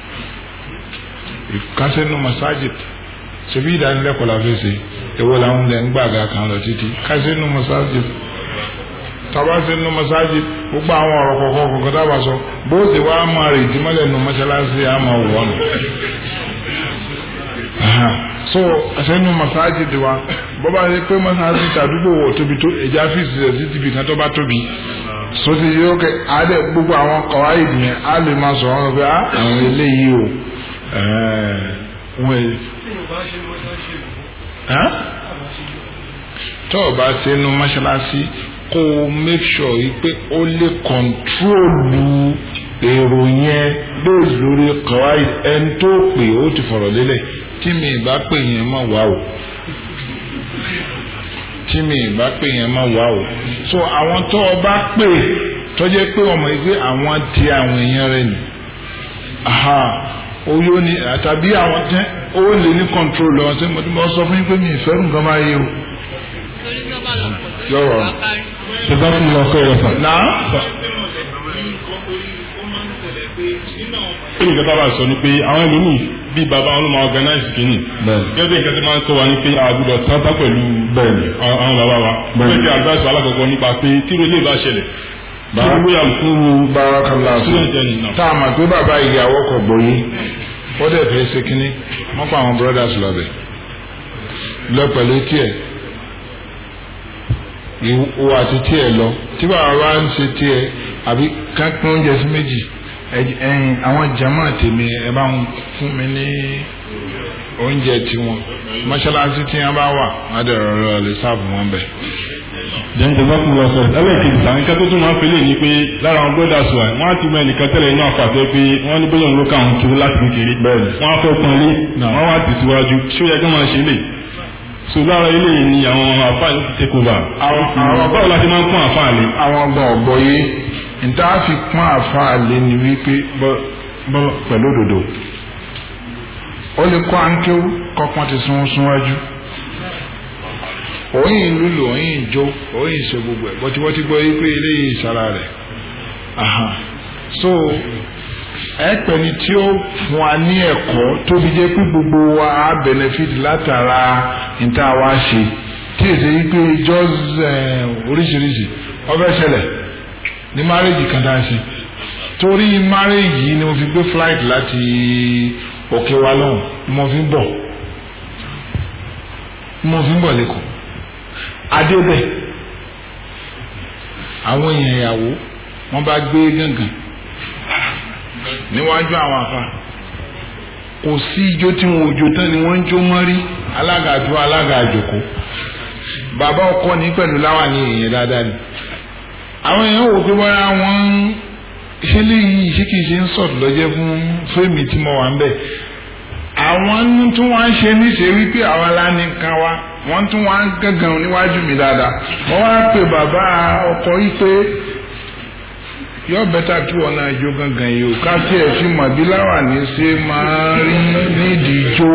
ká ṣe nínú masajid ṣebí ìdánilẹ́kọ̀ọ́ la fẹ́ ṣe èwo làwọn ilẹ̀ ń gbàgà kan lọ títí ká ṣe nínú masajid tàbá ṣe nínú masajid gbogbo àwọn ọ̀rọ̀ kọ̀ọ̀kan kọ̀ọ̀kan tá a bá sọ bó ṣe wá máa rè ìdímọ́lẹ̀ nínú mọ́ṣáláṣí á máa wọ̀ ọ́nà so àṣẹnu masajid wa bó bá yẹ pé masajid àdúgbò wọ̀ tóbi tó ẹja fíìsì rẹ̀ sí tìbí kan tó bá tóbi so ti yẹ kẹ adé gbogbo àwọn kọ̀wá ìdìyẹn á lè máa sọ wọn pé àwọn eléyìí o wọ́n tó o bá ṣe nu mọ́ṣáláṣí kó o make sure yìí pé ó lè kọ̀ntrólù èrò yẹn bóòlù lórí kọ̀wá ẹni tó pè ó ti fọ̀rọ̀ lélẹ̀ tí mi ìbá pè yẹn má wá o tí mi ìbá pè yẹn má wá o so àwọn tó o bá pè tó jẹ́ pé ọmọ yìí pé àwọn ti àwọn èèyàn rẹ ni oyó ni àtàbí àwọn tẹ ó lè ní control lọ ṣé mo ti mọ sọ fún yín pé mi ìfẹ́ nǹkan máa yé o. yọrọ
ṣe bá fún mi lọ kọ́ ẹ̀rọ sàn.
náà.
kí ni ìjọba bá sọ ni pé àwọn ẹlòmíì bíi bàbá wọn ló máa organize kìíní. gẹ́gẹ́ bí nǹkan tí máa ń kọ́ wa ni pé àgùdọ̀ tata pẹ̀lú àwọn bàbá wa. bẹ́ẹ̀ bí advice alákọ̀ọ́kọ́ nípa pé tí irú ilé ìbá ṣẹlẹ̀ báyà fún
bárakàlá tá a mọ̀ pé bàbá ìyàwó kò gbóyè ó dẹ̀ fẹ́ ṣe kínní wọ́n pa àwọn brothers lọ́bẹ̀ lọ pẹ̀lú tiẹ̀ ìwọ àti tiẹ̀ lọ tí bàbá wa ń ṣe tiẹ̀ àbí kápẹ́ oúnjẹ sí méjì ẹ̀yìn àwọn jama tèmi ẹ bá ń fún mi ní oúnjẹ tiwọn mọ́ṣáláṣí tí wọ́n bá wà wọ́n á dẹ̀ rọrọ lè sáàbù wọn bẹ̀
jẹ́ǹtẹ̀ bá kú lọ sọ ẹlẹ́ẹ̀kejì sàn kẹ́tọ́ tó máa ń fẹ́lẹ̀ ní pé lára àwọn brothers wa wọ́n á ti mọ ẹnìkan tẹ́lẹ̀ inú àfàtẹ́ pé wọ́n ní bóyá òun ló káwọn kiri láti kékeré wọ́n á fẹ́ pọn lé wọ́n wá tẹ̀síwájú ṣé ó yẹ kí wọ́n máa ṣe lè so lára ilé yìí ni àwọn àfáà yóò ti take over àwọn báwo la ti máa ń pọ́n àfáà lé.
àwọn ọgbọ́n ọ̀gbọ́ yé níta fi pọ́n àfáà lé ni wípé pẹ̀lú òdòdó ó lè kọ́ àńkéwú kọ́pọ́n ti sún súnwájú òyìn lulu òyìn jó òyìn ṣe gbogbo ẹ bọ́tí wọ́n ti gbọ́ yí pé eléyìí ìsara rẹ̀ so ẹ̀pẹ̀ni tí ó fún wa ní ẹ̀kọ́ tóbi jẹ́ pé gbogbo wa á benefit látara níta wa ṣe tí èsè yí pé just oríṣiríṣi ọbẹ̀ ṣẹlẹ̀ ní márèjì kan tá a ṣe torí márèjì ni mo fi gbé flight láti òkè wa lọ́hùn mo fi ń bọ̀ mo fi ń bọ̀ lẹ́kọ̀ọ́ adébẹ̀ àwọn èèyàn ìyàwó wọ́n bá gbé gángan níwájú àwọn afa kò sí ijó tí wọn ò jó tán ni wọ́n ń jó mọ́rí alága àjò alága àjòkó bàbá ọkọ ní pẹ̀lú láwà ní èèyàn dáadáa ni àwọn èèyàn wò pé bọ́lá wọn ṣe léyìí ṣé kìí ṣe ń sọ̀tù lọ́jẹ́ fún fíìmù tí mo wà ń bẹ̀ àwọn tí wọ́n ń ṣe níṣe wípé àwọn lánìkan wa wọ́n tún wá ń gángan níwájú mi dáadáa wọ́n wá pè bàbá ọkọ yìí pé yọ bẹ́tà kí wọ́n náà jó gángan yìí o ká tí ẹ̀ fi mọ̀ bí láwàní ṣe máa rí nídìí jó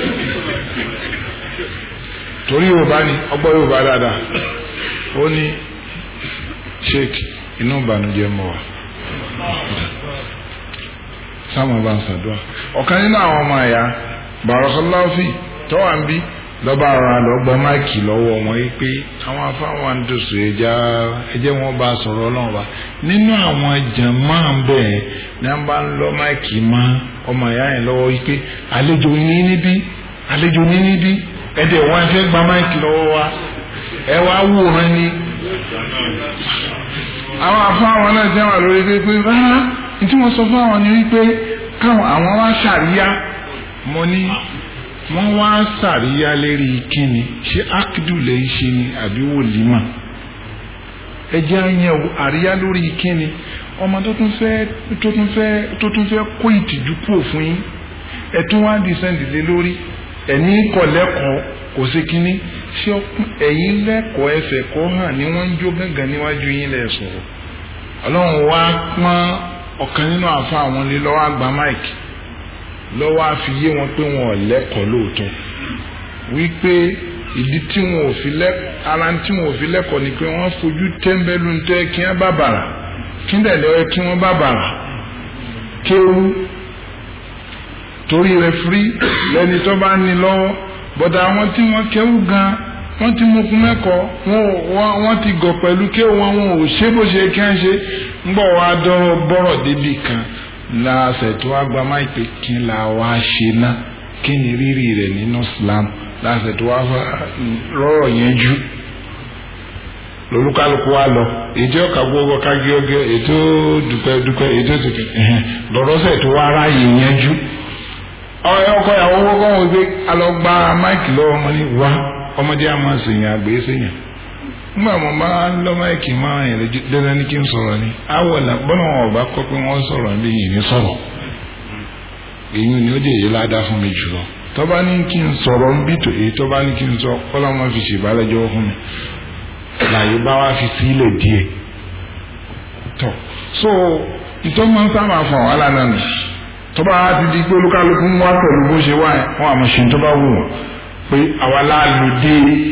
torí yorùbá ni ọgbọ́ yorùbá dáadáa ó ní sheik inú ìbànújẹ́ mọ́ wa sáwọn bá ń ṣàdúrà ọ̀kan nínú àwọn ọmọ ẹ̀yà bàrọ̀kọ́láfì tọ́wà ń bí lọ́ba ara lọ́gbà máìkì lọ́wọ́ wọn yìí pé àwọn afáwọn àdóso ẹja ẹjẹ́ wọn bá sọ̀rọ̀ ọlọ́run wa nínú àwọn jàmáà ń bẹ̀ ní wọ́n bá ń lọ máìkì mọ́ ọmọ ìyá yẹn lọ́wọ́ yìí pé àlejò ní níbí àlejò ní níbí ẹ̀dẹ̀ wọn fẹ́ gba máìkì lọ́wọ́ wa ẹ wá wòran ni. àwọn afáwọn náà jẹ́ wà lórí pé pé rárá ní tí wọ́n sọ fún àwọn ni wípé káwọn àwọn wá ṣàríyá mo ní wọ́n wá sàríyá lérí kíni ṣé akidu lè ṣe ni àbí wòlímà ẹjẹ́ àyẹ̀wò àríyá lórí kíni ọmọ tó tún fẹ́ tó tún fẹ́ tó tún fẹ́ kó ìtìjú kúrò fún yín ẹ̀tún wá dísẹ́ǹdì lé lórí ẹ̀ní kọ̀lẹ́kọ̀ọ́ kò sí kíní ṣé ẹ̀yin lẹ́kọ̀ọ́ ẹsẹ̀ kọ́ hàn ní wọ́n ń jó gángan níwájú yín lẹ̀ sọ̀rọ̀ ọlọ́run wá pọ́n ọ̀kan nínú àfa àwọn ilé lọ́wọ́ àgbà mike lọ́wọ́ àfi yé wọn pé wọn ò lẹ́kọ̀ọ́ lóòótọ́ wípé ìdí tí wọn ò fi lẹ́kọ̀ọ́ ara tí wọn ò fi lẹ́kọ̀ọ́ ni pé wọ́n fojú tẹ́ńbẹ́lú ń tẹ́ kí wọ́n bá bàrà kí ń dẹ̀lẹ́ ẹ kí wọ́n bá bàrà kéwú torí rẹ̀ firi lẹ́ni tó bá ní lọ́wọ́ bọ̀dà àwọn tí wọ́n kéwú gan wọ́n ti mú kún mẹ́kọ̀ọ́ wọ́n ti gọ̀ pẹ̀lú kéwú wọn wọn ò ṣe bó ṣe kí wọ́n ṣe ń bọ̀ wá dọ́rọ̀ bọ́rọ̀ débi kan láàṣẹ tó wá gba máa pè kí n là wá ṣe ná kí ni rírì rẹ̀ nínú Islam láàṣẹ tó wá rọrọ̀ yẹn jú lolúkálùkù wa lọ ètò ọkà gbogbo kági ọgẹ ètò dúpẹ́ dúpẹ́ ètò tètè lọrọsẹ tó wá ráàyè yẹn jú ọkọ ìyàwó gbogbo wọn gbé alọgba máìkì lọ́wọ́ ọmọ ní wá ọmọdé àmọ́ sèyàn àgbè sèyàn nígbà mo bá ń lọ máìkì máa yẹn lójú dandan ní kí n sọ̀rọ̀ ni awọlà bọ́lá wọn ọba kọ́ pé wọ́n sọ̀rọ̀ bí yìí ní sọ̀rọ̀ èyí ni ó dé èyí ládàá fún mi jùlọ tọ́ba ní kí n sọ̀rọ̀ ń bí tó èyí tọ́ba ní kí n sọ kọ́lá wọn fi ṣèbálẹ́jọ́ fún mi láyé bá wá fi sílẹ̀ díẹ̀ tọ́ so ìtọ́ máa ń sábà fún àwọn aláàánú nù tọ́ba á ti di pé olúkálukú ń wá pẹ̀lú bó ṣe wá wọn àmọ́ ṣe tó bá wù wọ́n pé àwa láàlú dé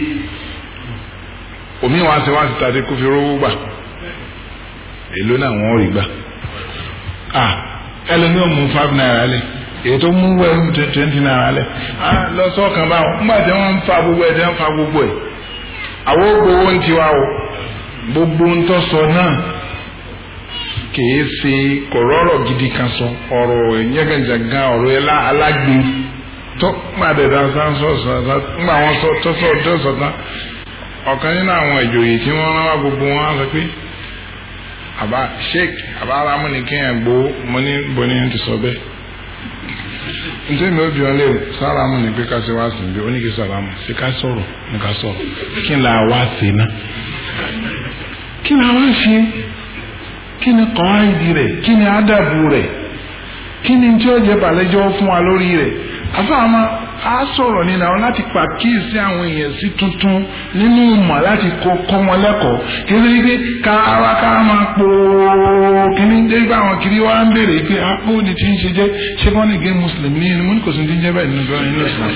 omi wa ṣe wá sí tàdé kó fi rówó gbà èló náà wọ́n rí gbà ah ẹlẹ́ni ò mú five naira lẹ̀ èyí tó mú wẹ́ẹ́ twenty naira lẹ̀ ah lọ sọ́ọ̀kan báwọn nígbà tí wọ́n ń fa gbogbo ẹ̀ tí wọ́n ń fa gbogbo ẹ̀ àwọn gbowó ń tiwa o gbogbo ń tọ́ sọ náà kìí ṣe kọ̀rọ̀rọ̀ gidi kan sọ ọ̀rọ̀ ìyẹ́gànjàgà ọ̀rọ̀ ẹ̀la alágbe tó gbàdẹ̀dà sáńsọ̀sọ̀ ńgbà wọn sọ tọ́sọ̀ tọ́sọ̀ tán ọ̀kan nínú àwọn ìjòyè tí wọ́n rán wá gbogbo wọn sọ pé àbá sheik àbá arámúnikẹ́yìn gbó mo ní bọ́ni ti sọ bẹ́ẹ̀ ntẹ́ mi ò bí wọn lé sálámù ní pé ká ṣe wá sí bí oníkì sálámù ṣe ká sọ̀rọ̀ ní ká sọ̀rọ̀ kí ni àwa ṣe ná kí ni àwa ṣe kí ni kọ́ńdì rẹ̀ kí ni ádàbù rẹ̀ kí ni tí ó jẹ́ balẹ̀jọ́ fún wa lórí rẹ̀ afáàmà á sọ̀rọ̀ nínú àwọn láti pàkíyèsí àwọn èèyàn sí tuntun nínú ìmọ̀ láti kọ́ kọ́ wọn lẹ́kọ̀ọ́ kí ló dé ká ara ká máa po kíní dé bá àwọn kiri wá ń béèrè pé apó ni tí ń ṣe jẹ́ ṣé wọ́n lè gé mùsùlùmí ní mo ní kò sí ti ń jẹ́ bẹ́ẹ̀ nínú ìgbà nínú ìsìlám.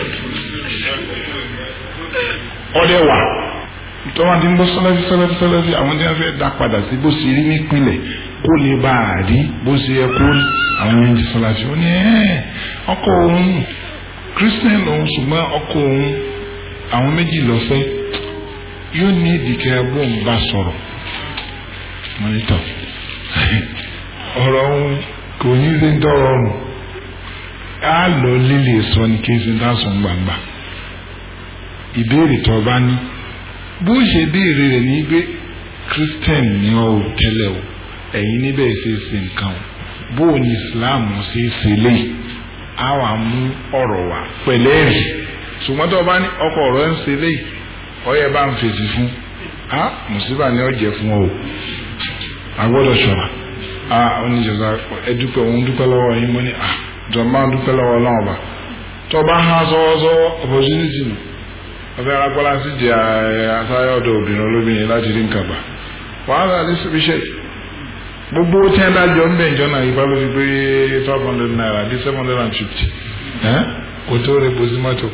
ọdẹ wà tọ́wọ́n ti ń bọ́ sọ́lẹ́sì sọ́lẹ́sì sọ́lẹ́sì àwọn tí wọ́n fẹ́ dá padà sí bó ṣe rí nípìnlẹ̀ kó lè bá a rí bó ṣe yẹ kó rí àwọn yẹn ti sọ́lẹ́sì ó ní ẹ́ ọkọ òun christian lòun ṣùgbọ́n ọkọ òun àwọn méjì lọ́fẹ́ yóò ní ìdíkẹ́ bóun bá sọ̀rọ̀ mọ́nítọ̀ ọ̀rọ̀ òun kò ní í ṣe ń tọrọ ọrùn á lọ lílè sọ ní kí n ṣe ń dá sùn gbangba ìbéèrè tó o bá ní bó ṣe béèrè rẹ̀ ní pé christian ni ọ ò tẹ́lẹ̀ o ẹ̀yin níbẹ̀ ṣe ṣe nǹkan o bó o ní islam ṣe ṣe léyìí á wà mú ọ̀rọ̀ wá pẹ̀lẹ́ rì ṣùgbọ́n tó o bá ní ọkọ̀ ọ̀rọ̀ ń ṣe léyìí ọyẹ bá ń fèsì fún a mùsùlùmí ni ọ jẹ fún ọ o a gbọ́dọ̀ ṣọ́ra a oníjọba ẹdúpẹ́ òun dúpẹ́ lọ́wọ́ yín mo ní a jọba dúpẹ́ lọ́wọ́ náà ọba tó o bá hàn sọ́wọ́sọ́wọ́ opportunity nù ọfẹ arákọlá sì jẹ asáyọ ọ̀dọ̀ obìnrin olóbìnrin láti rí nǹkan gbà wàhálà ní síbiṣẹ gbogbo tí ẹ dájọ ń bẹ ìjọ náà yípa ló fi pé twelve hundred naira di seven hundred and fifty kò tó rẹ bósí mọ́tò.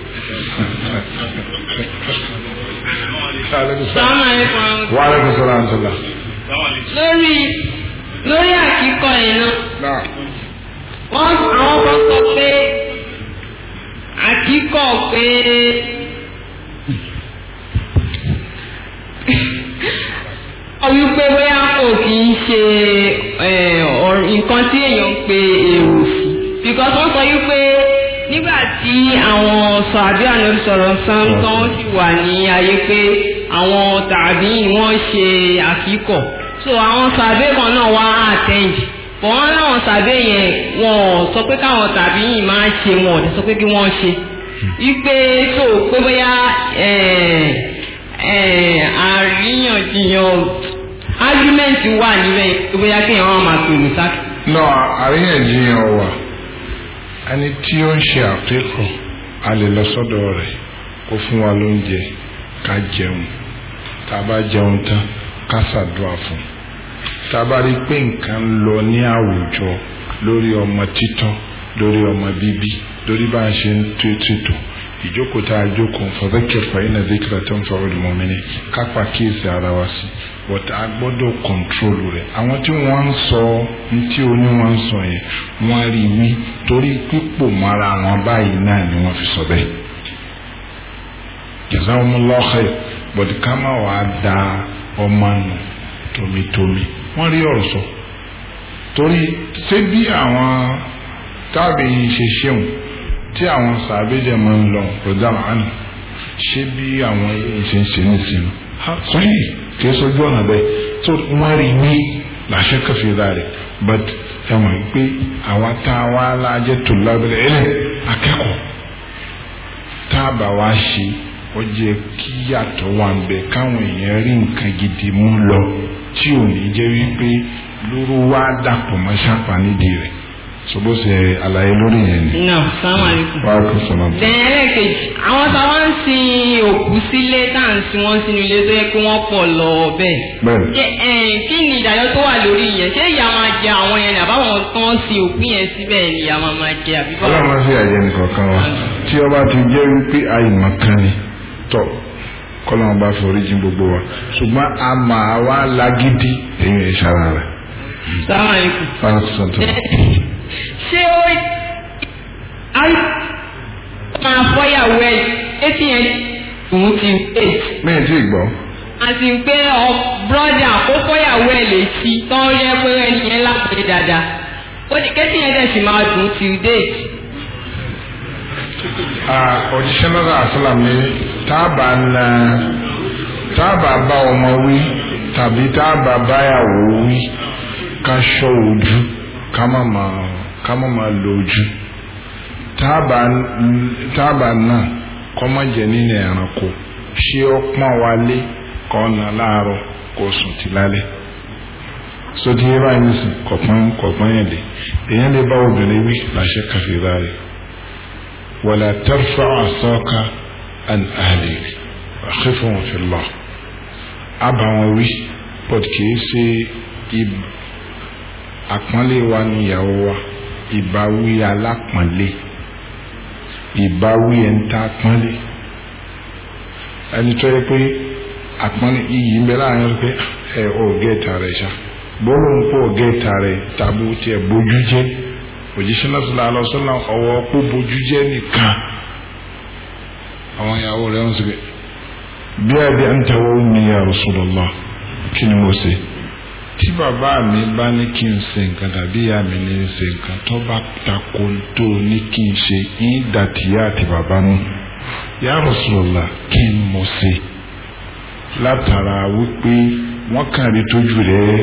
wàhálà kò sọ̀rọ̀ àǹtọ̀là.
lórí lórí àkíkọ yẹn náà wọ́n àwọn kan sọ pé àkíkọ pé. wípé bóyá kò kì í ṣe nǹkan tí èèyàn ń pe èrò sí because wọ́n sọ wípé nígbà tí àwọn sàbí ànábi sọ̀rọ̀ sáńtán sì wà ní ayé pé àwọn tàbí wọ́n ṣe àkíkọ̀ so àwọn sàbí kan náà wá attend but wọ́n láwọn sàbí yẹn wọ́n sọ pé káwọn tàbí yìí máa ṣe wọn ò sọ pé kí wọ́n ṣe wípé so pé bóyá àríyànjiyàn argument wà níbẹ̀ bóyá kéèyàn wọn máa pè mí sáà.
no àríyànjiyàn wà ẹni tí ó ń ṣe àpékọ a lè lọ sọ́dọ̀ rẹ̀ kó fún wa lóúnjẹ ká jẹun tá a bá jẹun tán ká ṣàdúrà fún tá a bá rí pé nǹkan ń lọ ní àwùjọ lórí ọmọ títọ́ lórí ọmọ bíbí lórí bá a ṣe ń tó ètò ìjókòó tá a jókòó fadhakkir fa inna dhikra tanfa'ul mu'minin kápá kíyèsí ara wa sí but a gbọ́dọ̀ kọ̀ntrólù rẹ̀ àwọn tí wọ́n ń sọ tí oní wọ́n ń sọ yẹn wọ́n rí wí torí pípò mọ́ra wọn báyìí náà ni wọ́n fi sọ bẹ́ẹ̀ jazakumullahu khair but ká má wàá da ọmọ nù tómitómi wọ́n rí ọ̀rọ̀ sọ torí ṣé bí àwọn táàbì ṣe ṣeun tí àwọn sàbẹ̀jẹ̀ máa ń lọ rọ̀dà màánù ṣé bí àwọn ṣe ń ṣe ní ìsinmi sọ́yìn kì í sojú ọ̀nà bẹ́ẹ̀ tó wọ́n rí wí làṣẹ kẹfì rẹ̀ but ẹ mọ̀ pé àwa tá a wá lájẹ́ tó lábẹ́rẹ́ ẹ̀lẹ́ akẹ́kọ̀ọ́ tá a bá wá ṣe ó jẹ́ kí yàtọ̀ wà ń bẹ káwọn èèyàn rí nǹkan gidi mú lọ tí ò ní jẹ́ wípé lóru wá dàpọ̀ mọ́ ṣàpá nídìí rẹ̀ sobo ṣe àlàyé lórí yẹn ni.
nà sàmà àlékún.
wàá kó sọ̀rọ̀.
bẹ́ẹ̀ lẹ́ẹ̀kejì àwọn táwa ń sin òkú sílé tá à ń sin wọ́n sínú ilé tó yẹ kí wọ́n pọ̀ lọ bẹ́ẹ̀.
bẹ́ẹ̀
Ṣé, eh, kí ni ìdájọ́ tó wà lórí yẹn ṣé ìyá máa jẹ àwọn yẹn àbáwọn tó ń sin òkú yẹn síbẹ̀ ni ìyá máa máa jẹ àbí báwo.
ọlọ́run fi àyè nìkan kan wa tí ọba ti jẹ́ wípé àìmọ̀ kan ni tọ̀ kọ́lọ́run bá fi oríjì gbogbo wa ṣùgbọ́n a máa wá lágídí èyí ẹ̀ ṣara rẹ̀.
sàmà àlékún.
wàá kó sọ̀tọ̀.
ṣé ó á máa fọ́yàwó ẹ̀ etí yẹn òun ti wait.
mi ì tí ì gbọ́.
àti pé ọ brọ́dà ó fọ́yàwó ẹ̀ létí tó ń yẹ pé ẹni yẹn lápẹ́ dáadáa ó ní kẹ́tí yẹn dẹ̀ sì máa dùn till date.
òjíṣẹ́ náà àṣàlám ní táàbà na táàbà bá ọmọ wí tàbí táàbà báyàwó wí ká ṣọ́ ojú ká má máa ká má máa lo ojú táàbà táàbà náà kọ́ má jẹ́ nínú ẹranko ṣé ó pọ́n wálé kọ́ na láàárọ̀ kó sùn ti lálẹ́ sotí yẹ báyìí nísìn kọ̀pọ́n kọ̀pọ́n yẹn lé èèyàn lè bá obìnrin wí làṣẹ kàfíìrà rẹ̀ wàlá tẹ́rfà àsọ́ka àn àlè àkẹ́fọ̀n fìlà àbàwọn wí pọ̀t kìí ṣe àpọ́nlé wa níyàwó wa ìbáwí alápọ̀nlé ìbáwí ẹ̀ ń ta pọ́nlé ẹni tó yẹ pé àpọ́nlé iyì ń bẹ láàrin pé ẹ ò gẹ́ẹ̀ta rẹ̀ ṣá bọ́ọ̀lù ń pọ̀ gẹ́ẹ̀ta rẹ̀ tàbí tiẹ̀ bójú jẹ́ òjíṣẹ́ náà sọ̀rọ̀ àlọ́sọ́nà ọwọ́ pọ̀ bójú jẹ́ nìkan àwọn ìyàwó rẹ̀ ń sọ̀rọ̀ bí àbí à ń tẹ̀wọ́ mi ya Rasulullah kí ni mo ṣe tí bàbá mi bá ní kí n ṣe nǹkan tàbí ìyá mi ní í ṣe nǹkan tó bá tako tó ní kí n ṣe ìdàtìyá àti bàbá mu ya Rasulullah kí n mo ṣe látara wípé wọ́n kàn rí tójú rẹ̀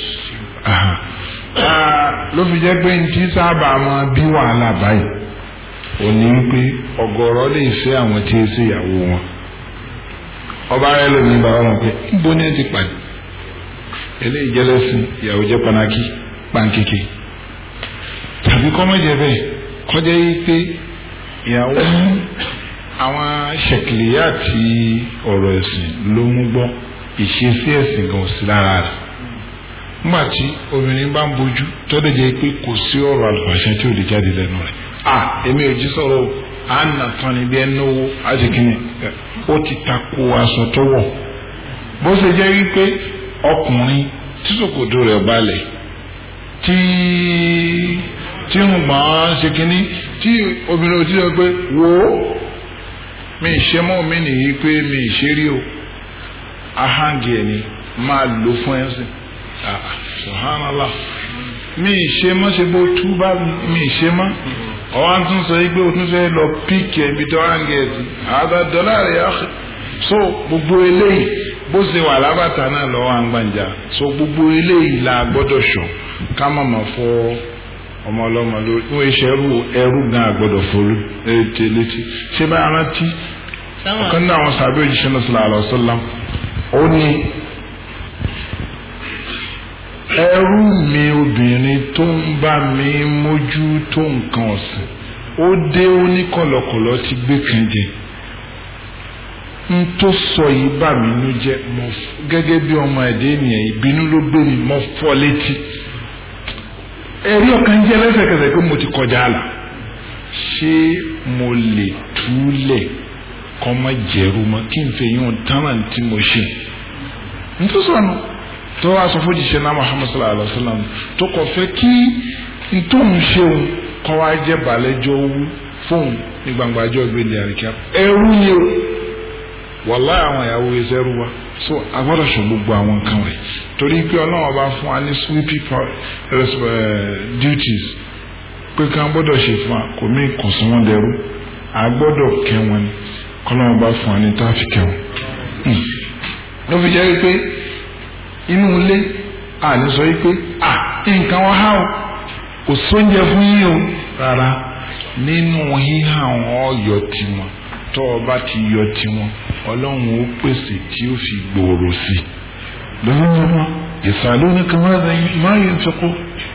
ló fi jẹ́ pé ntí sábà máa bí wàhálà báyìí ò ní wípé ọ̀gọ̀rọ̀ lè fẹ́ àwọn tí ó ṣe ìyàwó wọn ọba rẹ lómi bá wọn pé níbo ni ẹ ti pàdé eléyìí jẹ́ lẹ́sìn ìyàwó jẹ́ panaki pankeke tàbí kọ́mọ́jẹ bẹ́ẹ̀ kọjá yìí pé ìyàwó àwọn ṣèkìlìyà àti ọ̀rọ̀ ẹ̀sìn ló mú gbọ́ ìṣesí ẹ̀sìn gan sí lára rẹ̀ nígbà tí obìnrin bá ń bojú tọ́lẹ̀ jẹ́ pé kò sí ọ̀rọ̀ àlùfàṣẹ tí ò lè jáde lẹ́nu rẹ̀ à èmi ò jí sọ̀rọ̀ à ń nà tán ni bí ẹni owó àṣekínì ó ti tako aṣọ tó wọ̀ bó ṣe jẹ́ wípé ọkùnrin tí ṣòkòtò rẹ̀ balẹ̀ tí tí ń gbọ́n ṣe kínní tí obìnrin ò ti sọ pé wò ó mi ṣe mọ́ mi nìyí pé mi ṣe rí o ahangi ẹ̀ ni máa lò fún ẹ̀ sìn subhanallah mi ṣe mọ́ ṣe bó tú bá mi ṣe mọ́ ọwọ́ tún sọ yí pé o tún fẹ́ lọ píkì ẹ̀mí tó hangi ẹ̀ sí àádọ́ dọ́là rẹ̀ yá so gbogbo eléyìí bó ṣe wà lábàtà náà lọ́wọ́ àgbàǹjà so gbogbo eléyìí la gbọ́dọ̀ sọ ká má má fọ́ ọmọ ọlọ́mọ lórí fún iṣẹ́ ẹrú ẹrú gan àgbọ́dọ̀ fọlú létí létí ṣé bá rántí ọ̀kan náà àwọn sàbẹ̀ òjíṣẹ́ náà sallallahu alaihi wasallam ó ní ẹrú mi obìnrin tó ń bá mi mójú tó nǹkan ọ̀sìn ó dé ó ní kọ̀lọ̀kọ̀lọ̀ ti gbé kan jẹ n tó sọ yìí bà mí nú jẹ́ mo gẹ́gẹ́ bí ọmọ ẹ̀dẹ́ ènìyàn ìbínú ló gbé mi mo fọ́ létí ẹ̀rí ọkàn jẹ́ lẹ́sẹ̀kẹsẹ̀ pé mo ti kọjá àlà ṣé mo lè túlẹ̀ kọ́ mọ́ jẹ̀rú mọ́ kí n fẹ́ yún tánà tí mo ṣe nítorí sọ̀nù tó wá sọ fún jíṣẹ́ náà Muhammad sallallahu alayhi wa sallam tó kọ̀ fẹ́ kí n tó ń ṣeun kọ́ wá jẹ́ balẹ̀jọ́ owó fóun ní gbangba ọjọ́ ìgbélé àríkà ẹrú ni o wàláhì àwọn ìyàwó ẹsẹ̀ rú wa so agbọ́dọ̀ sọ gbogbo àwọn nǹkan rẹ̀ torí pé ọlọ́run bá fún wa ní sweepy duties pé kí wọ́n gbọ́dọ̀ ṣe fún wa kò mí kò sún wọn dẹrú agbọ́dọ̀ kẹ́ wọn ni kọ́lọ́run bá fún wa ní táàfì kẹ́ wọn. ló fi jẹ́ pé inú ilé àní sọ pé à nǹkan wọn há o kò sóúnjẹ fún yín o rárá nínú híhá àwọn ọ̀yọ́ tiwọn tó o bá ti yọ tiwọn ọlọ́run ó pèsè tí ó fi gbòòrò sí i lọ́wọ́lọ́wọ́ يسألونك ماذا ما ينفقون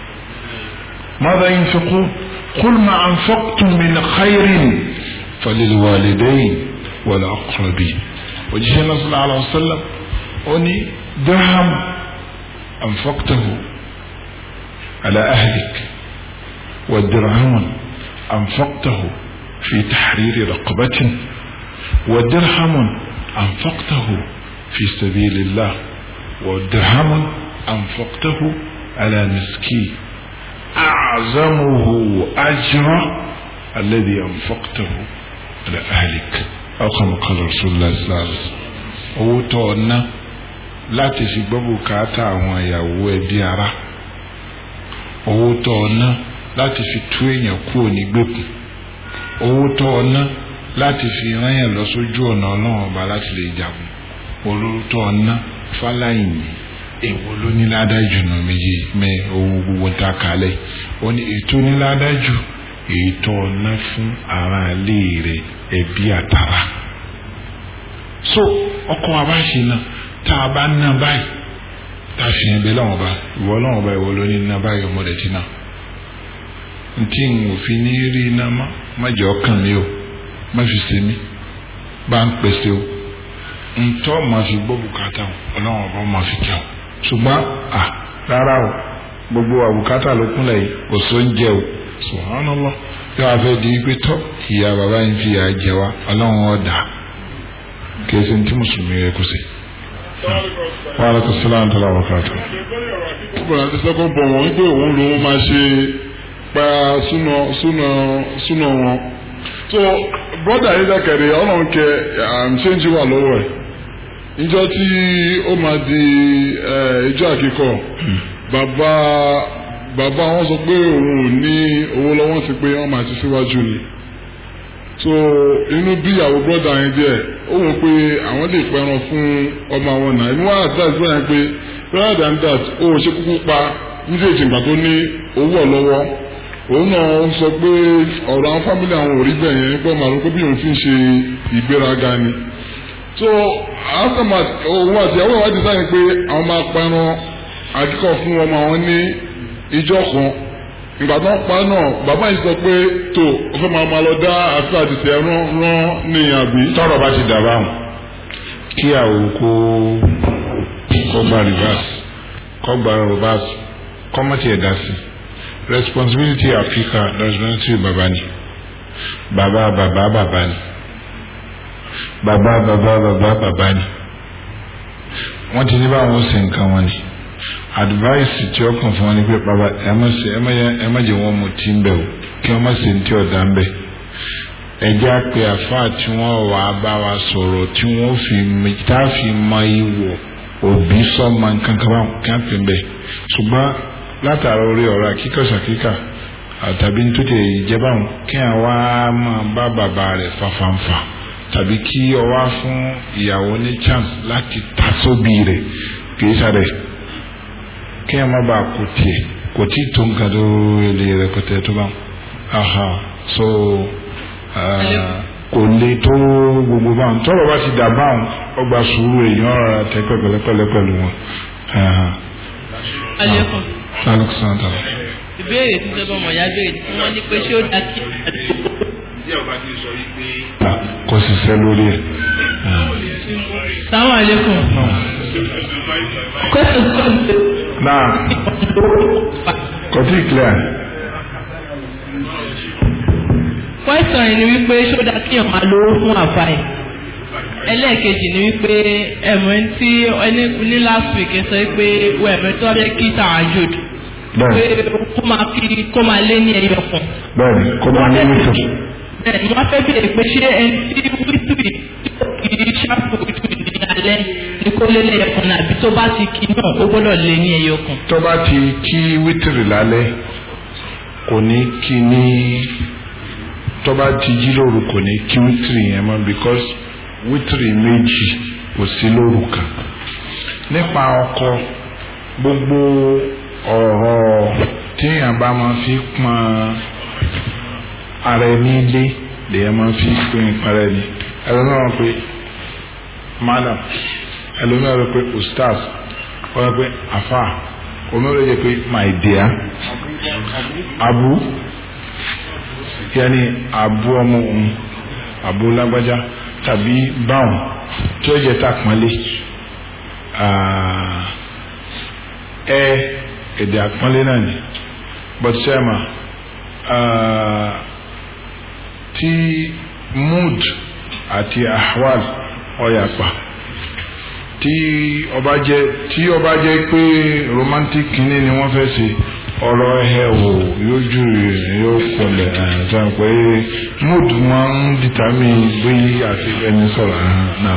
ماذا ينفقون قل ما أنفقتم من خير فللوالدين والأقربين وجهنا صلى الله عليه وسلم أني درهم أنفقته على أهلك ودرهم أنفقته في تحرير رقبة ودرهم أنفقته في سبيل الله ودرهم أنفقته على مسكين أعظمه أجرا الذي أنفقته على أهلك أو كما قال رسول الله صلى الله عليه وسلم owó tó ọ ná láti fi gbọ́ bùkátà àwọn ìyàwó ẹbí ara owó tó ọ ná láti fi tú èèyàn kúrò nígbèkùn owó tó ọ ná láti fi rán yàn lọ sójú ọ̀nà ọlọ́run ọba láti lè jagun olóró tó ọ ná fáláyìní èwo ló ní ládájú nù méjì mẹ owó gbogbo ta kalẹ̀ ó ní ètò ní ládájú ètò ọ̀nà fún aráalé rẹ̀ ẹbí àtàrà so ọkọ wa bá ṣe náà tá a bá ná báyìí tá a fi hàn bẹ́ẹ̀ lọ́wọ́ bá ìwọ lọ́wọ́ bá ìwọ ló ní ná báyìí ọmọdé tí náà ntí n ò fi ní rí iná má má jẹ́ ọkàn mi o má fi ṣe mí bá ń pèsè o ntọ́ máa fi gbọ́ bùkátà o ọlọ́wọ́n bá máa fi kẹ́ o ṣùgbọ́n à rárá o gbogbo àbùkátà ló kúnlẹ̀ yìí kò só ń jẹ o subhanallah yóò wá fẹ́ di pé tọ́ ìyá bàbá yìí fi ìyá jẹ wa ọlọ́wọ́n ọ̀dà kì í ṣe ní tí mùsùlùmí rẹ kù sí. wa alaikum salaam tó lọ́wọ́ kàtó.
ọkùnrin àti sẹ́kọ̀ọ́ bọ̀ wọ́n wípé òun lòun máa ṣe pa súnà súnà súnà wọn. so brọ́dà yìí dẹ́kẹ̀rẹ́ ọlọ́run kẹ ṣéǹjì wà lọ́wọ́ ẹ̀ ìjọ tí ó máa di ìjọ àkíkọ bàbá bàbá wọn sọ pé òun ò ní owó lọ́wọ́ sí pé wọ́n máa ti síwájú ni so inú bí ìyàwó brọ́dà yẹn díẹ̀ ó wò pé àwọn lè pẹran fún ọmọ àwọn náà inú wàhálà tí àìsàn yẹn pé rather than that ó ṣe kúkú pa méjèèjì ìgbà tó ní owó ọ̀ lọ́wọ́ òun náà sọ pé ọ̀rọ̀ àwọn fámìlì àwọn ò rí bẹ́ẹ̀ yẹn pé màá rò pé bí òun ti ń ṣe ìgbéraga ni so aftermath òun àti ìyàwó ìwádìí sáyẹn pé àwọn máa pẹran àkíkọ fún ọmọ àwọn ní ìjọ kan ìgbà tó ń pa náà bàbá yìí sọ pé tó o fẹ́ máa máa lọ dá àti àdìsẹ́ rán rán ní àbí.
tọrọ bá ti dàbà wọn kí àwọn kó kó gba reverse kó gba reverse kó mọ̀ tiẹ̀ dá sí responsibility Africa responsibility bàbá ni bàbá bàbá bàbá ni bàbá bàbá bàbá bàbá ni wọ́n ti ní báwọn ṣe nǹkan wọn ni advice tí ó kàn fún wọn ni pé bàbá ẹ má ṣe ẹ má jẹ wọn mu tí ń bẹ o kí wọn má ṣe ní tí ọ̀dà ń bẹ ẹ jẹ́ àpè àfáà tí wọ́n wà á bá wa sọ̀rọ̀ tí wọ́n fi tá a fi mọ ìwọ̀ òbí sọ́mọ nǹkan kan báwọn kí wọ́n pè ń bẹ ṣùgbọ́n látara orí ọ̀rọ̀ akíkọ̀ṣàkíkà àtàbí nítorí ìjẹba wọn kí àwa máa bá bàbá rẹ̀ fàfàǹfà tàbí kí ọ wá fún ìyàwó ní chance láti ta sóbì rẹ̀ kì í sáré kí ẹ má bàa kó tiẹ̀ kò tí tó nǹkan tó lè rẹpẹtẹ tó bá aha so kò lè tó gbogbo báwọn tọrọ bá ti dà báwọn ọgbà sùúrù èèyàn ọ̀rọ̀ tẹ pẹ̀lẹ́pẹ̀lẹ́ pẹ̀lú wọn.
alẹ́kùn.
alẹ́kùn tàbí.
ìbéèrè tí sẹ́bọ̀ mọ̀ ya béèrè tí wọ́n ní pé ṣé ó dá kí.
kò sì sẹ́ lórí ẹ̀.
Assalamu alaikum.
náà kò tí ì clear.
Question yìí ni wípé ṣó dáa kí ọ̀ma lówó fún àfa ẹ̀. Ẹlẹ́ẹ̀kejì ni wípé ẹ̀mọ́ tí ẹni ní last week ẹ sọ pé wọ́n ẹ̀mọ́ tó wá fẹ́ kí tààjòd. Pé kó máa kí kó máa lé ní ẹyọ kan.
bẹ́ẹ̀ni kó máa ní nítorí.
Bẹ́ẹ̀ni wọ́n fẹ́ bèèrè pé ṣé ẹni tí wítìrì kì í ṣàpò wítìrì ní alẹ́ ní kó lé lẹ́yọ kan náà àbí tó bá ti kí náà ó gbọ́dọ̀ lé ní ẹyọ kan.
tó bá ti kí wítìrì lálẹ́ kò ní kí ní tó bá ti jí lóru kò ní kí wítìrì yẹn mọ́ because wítìrì méjì kò sí lóru kan nípa ọkọ gbogbo ọ̀rọ̀ téèyàn bá máa fi pọn ara ẹni lé lèyàn máa fi pín para ẹni ẹlòmíràn pé madam ẹlòmíràn pé ustaz wọ́n pé afa òmíràn yẹ pé my dear abu yanni abu ọmọ òun abu lágbájá tàbí báwọn tí ó jẹ tàpọ́nlé ẹ èdè àpọ́nlé náà ni but sẹ́mà tí mood àti ahwal ọ̀yàpá tí ọba jẹ tí ọba jẹ pé romantic kìíní ni wọ́n fẹ́ ṣe ọ̀rọ̀ ẹ̀ wò yóò jù yóò kọlẹ̀ ṣáà pé mood máa ń determine bí àti ẹni sọ̀rọ̀ náà.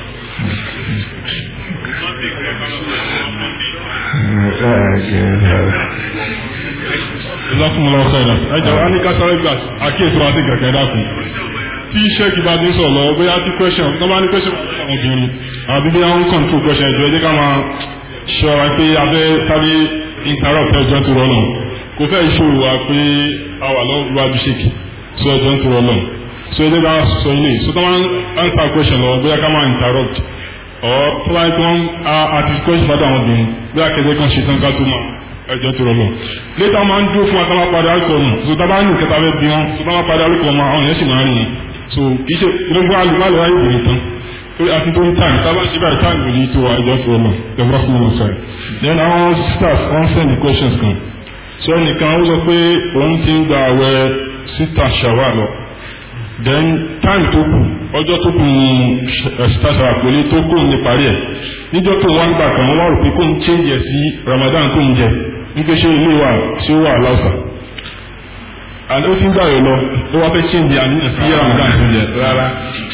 ìlọ́kùnrin ọ̀sẹ̀ rẹ̀ ẹjọ́ wa ní kásáré gbà àkíyèsí wa sí kẹ̀kẹ́ dákun tí sẹ́ẹ̀kì bá ti ń sọ̀rọ̀ lọ́wọ́ bóyá tí question tó bá ní question àwọn obìnrin àbí bí wọ́n ń control question ìjọ ẹjẹ́ ká máa ṣọ́ra pé abẹ́ sáré interrupt ẹjọ́ tó rọ́ náà kò fẹ́ ìṣòro wa pé a wà lọ́wọ́ iwájú ṣèkì so ẹjọ́ tó rọ́ náà so ẹjẹ́ ká sọ ilé so tó máa ń answer question lọ́wọ́ bóyá ká máa interrupt ọ̀ tó bá yẹ kí wọ́n àti question bá dà àwọn obìnrin bóyá kẹ́kẹ́ kan ṣe tán ká tó máa ẹjọ́ tó rọlọ létà máa ń dúró fún wa táwọn padà alukọ nù so tábà ní ìkẹta fẹ́ bí wọn so táwọn padà alukọ mọ àwọn yẹn sì máa ń rìn so kì í ṣe gbogbo alùpàlù wáyé ìbèrè tán torí àti tó ń tàn tábà ṣe báyìí tàn lòdì tó wa ẹjọ́ tó rọlọ ẹgbẹ́ fún wọn sọ̀rọ̀ then àwọn sisters wọn send the questions kan so ẹnìkan ó sọ pé òun ti ń gba àwẹ̀ sita ṣàwà lọ then time tó kù ọjọ́ tó kù ní sita ṣàwà pẹ̀lú tó kù ní parí ẹ̀ níjọ́ tó wọ́n gbà kan wọ́n wá rò pé kó ń change ẹ̀ sí Ramadan tó ń jẹ wípé ṣé ilé wa ṣé ó wà láwùsà àti ó ti ń gbà yọ lọ ó wá fẹ́ change àníyàn sí Ramadan tó jẹ.
rárá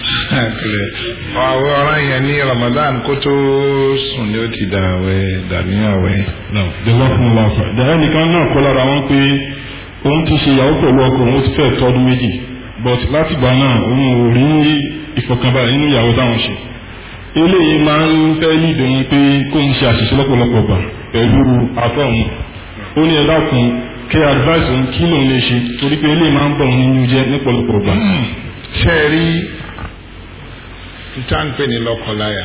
àwọn ọ̀ràn yẹn ní Ramadan kó tó sùn ni ó ti dà wẹ̀ dàníyàn wẹ̀.
jọba fún un láfa dàrẹ́ nìkan náà kọ́ lára wọn pé òun ti ṣe ìyàwó pẹ̀lú ọkọ òun ti fẹ́ tọ́dún méjì but látìgbà náà òun ò rí ìfọ̀kànbalẹ̀ nínú ìyàwó táwọn ṣe eléyìí máa ń fẹ́ lídò yín pé kó ń ṣe àṣìṣe lọ́pọ̀lọpọ̀ gbà pẹ̀lú afọ́ òun ó ní ẹ̀dá kun kí advice òun kí lòun lè ṣe torí pé eléyìí máa ń bọ̀ òun nínú jẹ́ lọ́pọ̀lọpọ̀ gbà.
ṣe é rí ntánpẹ́ ní lọ́kọláya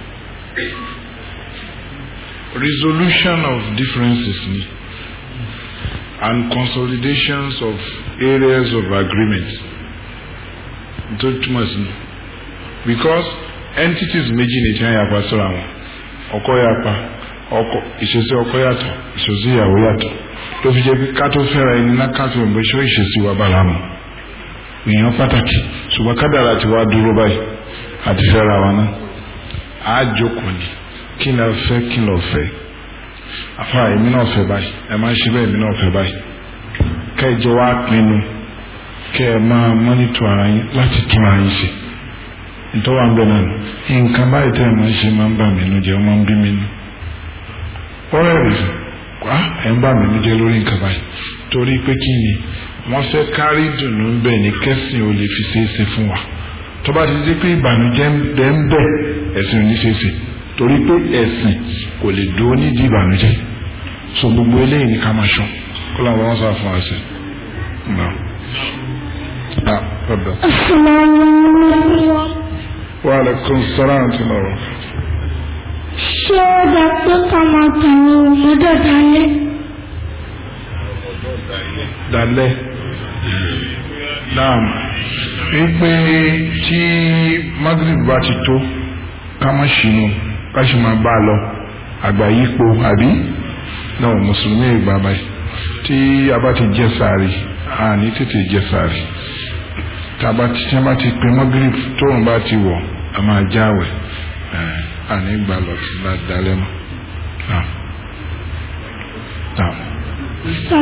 resolution of differences ni and consolidations of areas of agreement tó túmọ̀ sí because entities méjì ní ìtàn yàpá sọ́ra wọn ọkọ yàpá ọkọ ìṣesí ọkọ yàtọ̀ ìṣesí ìyàwó yàtọ̀ tó fi jẹ́ pé ká tó fẹ́ra ẹni náà ká tó mọ̀ ṣé ìṣesí wa bá láàmú èèyàn pàtàkì ṣùgbọ́n kádàrà ti wá dúró báyìí àti fẹ́ra wa náà á jókòó ni kí ni a fẹ́ kí ni a fẹ́ àfa èmi náà fẹ́ báyìí ẹ máa ń ṣe bẹ́ẹ̀ èmi náà fẹ́ báyìí ká ìjọ wa pinnu kẹ́ ẹ máa mọ́nítọ̀ ara yín láti tún ara yín ṣe ntọ́wà ń bẹ náà nǹkan báyìí tẹ́ ẹ̀ máa ń ṣe máa ń bà mí nínú jẹ́ máa ń bí mi nínú. ọ̀rẹ́ rẹ̀ wá ẹ̀ ń bà mí nínú jẹ́ lórí nǹkan báyìí torí pé kí ni wọ́n fẹ́ kárí dùnú ń bẹ̀ ní kẹ́sìn ò lè fi ṣeéṣe fún wa tó bá ti di pé ìbànújẹ́ ń bẹ ń bẹ ẹ̀sìn ò ní ṣeéṣe torí pé ẹ̀sìn kò lè dúró nídìí ìbànújẹ́ so gbogbo eléyìí ni ká máa ṣọ́ kó làwọn wọn sọ fún wa sí. Wa alaikum salaam ti lọ.
Ṣé ó dá pé ká máa tẹ̀lé ọmọdé dalẹ̀?
Dalẹ̀. Naam. Wípé tí Magrib bá ti tó ká má ṣìnú ká sì máa bá a lọ àgbà yípo àbí náà mùsùlùmí ìgbà báyìí tí a bá ti jẹ sàárì a ní tètè jẹ sàárì tá a bá ti tí a bá ti pè mọ́gírì tóun bá ti wọ̀ a máa jáwẹ̀ ẹ̀ a ní gbà lọ sí ládàálẹ́ mọ́ náà náà
Sọ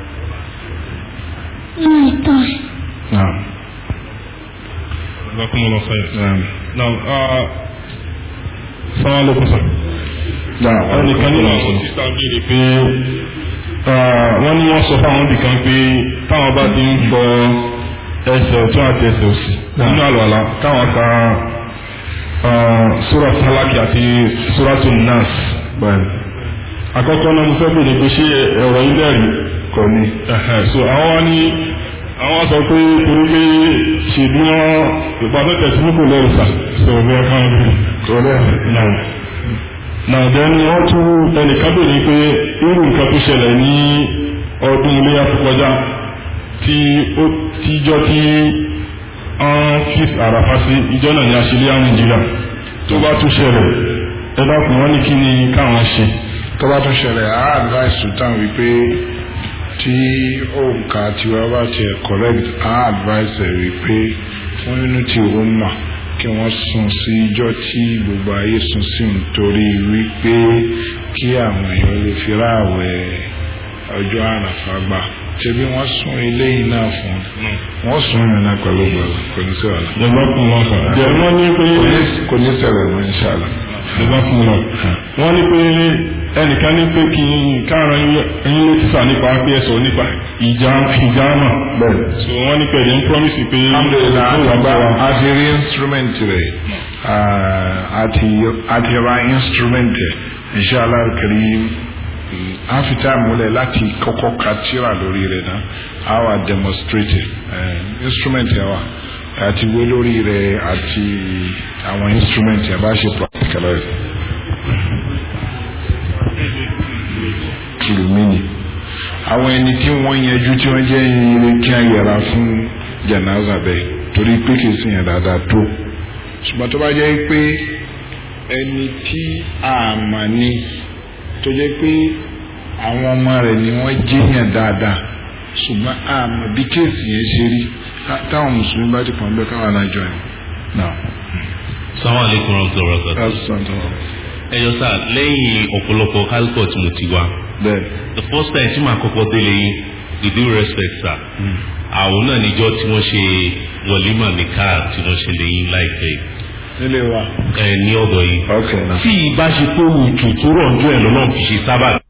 ní ìtọ́ ẹ̀.
náà
Jazakumullah khair.
náà
Now, uh, Assalamu alaikum sir.
náà
ẹnìkan nínú àwọn sísá béèrè pé wọ́n ní wọ́n sọ fáwọn ibìkan pé táwọn bá ti ń fọ ẹsẹ̀ ọ̀tún àti ẹsẹ̀ òsì nínú àlùwàlá káwọn ka sura falaki àti suratu nas bẹ́ẹ̀. àkọ́kọ́ náà mo fẹ́ béèrè pé ṣé ẹ̀rọ ilé rí kò ní. so àwọn wá ní àwọn sọ pé torí pé ṣèlú wọn ìpàdé tẹ̀sí kò lẹ́rù sà so bí ẹ kàn rí kò lẹ́rù náà nàdẹ́ ni wọ́n tún ẹnìkan bèrè pé irú nǹkan tó ṣẹlẹ̀ ní ọdún iléyà tó kọjá tí ó tíjọ́ tí wọ́n fi àràfà sí ìjọ náà ní àṣìlẹ̀ nàìjíríà tó bá tún ṣẹlẹ̀ ẹ dákun wọ́n ní kí ni káwọn ṣe.
tó bá tún ṣẹlẹ̀ á advice sultan wípé tí òǹkà tiwa bá tiẹ̀ correct á advice ẹ̀ wípé fún unity umma kí wọ́n sún sí ijọ́ tí gbogbo ayé sún sí nítorí wípé kí àwọn èèyàn lè fi ráàwẹ̀ ọjọ́ àràfà gbà ṣebí wọ́n sún eléyìí náà fún wọ́n sún ìrìn náà pẹ̀lú gbọ̀ngàn kò ní sí ọ̀la.
ìjọba kún wọn kàn jẹ́ wọ́n ní pé
kò ní ṣẹlẹ̀ mọ́ inṣàlá.
ìjọba kún wọn wọ́n ní pé ẹnìkan ní pé kí n káàrọ̀ ẹyin ló ti sà nípa pé ẹ sọ nípa ìjà ìjàmà
bẹ́ẹ̀
so wọ́n ní pẹ̀lú ń promise pé
alhamdulilah
ó wà bá wa.
a ti rí instrument rẹ̀ a ti ra instrument rẹ̀ inṣàlá karim a fi tá a múlẹ̀ láti kọ́kọ́ ka tíra lórí rẹ̀ náà a wà demonstrate uh, instrument yẹn wà àti wé lórí rẹ̀ àti àwọn instrument yẹn bá ṣe practical rẹ̀ kìlómínì àwọn ẹni tí wọ́n yẹjú tí wọ́n jẹ́ ire kí a yẹra fún jẹ̀náza bẹ́ẹ̀ torí pé kì í sìn yẹn dáadáa tó ṣùgbọ́n tó bá jẹ́ pé ẹni tí a mà ní tó jẹ́ pé àwọn ọmọ rẹ̀ ni wọ́n jẹ́yàn dáadáa ṣùgbọ́n a mọ̀ bí kéèsì yẹn ṣe rí táwọn mùsùlùmí bá ti pọ̀ nbẹ káwọn alájọ yẹn.
Assalamu alaikum warahmatullahi wabarakatuh. ẹ jọ sá lẹ́yìn ọ̀pọ̀lọpọ̀ kálíkọ̀ tí mo ti wá.
bẹ́ẹ̀.
the first time tí màá kọ́kọ́ délé yín with due respect sir. àwọn náà níjọ́ tí wọ́n ṣe wọ̀límà ní káà tí wọ́n ṣe lẹ́yìn láìpẹ́ yìí.
nílé wa.
ẹ ní ọ̀dọ̀ yìí.
ok na.
tí ìbá ṣe pé òtù tó rọ̀ ń jọ ẹ̀ lọ́nà fi ṣe sábà.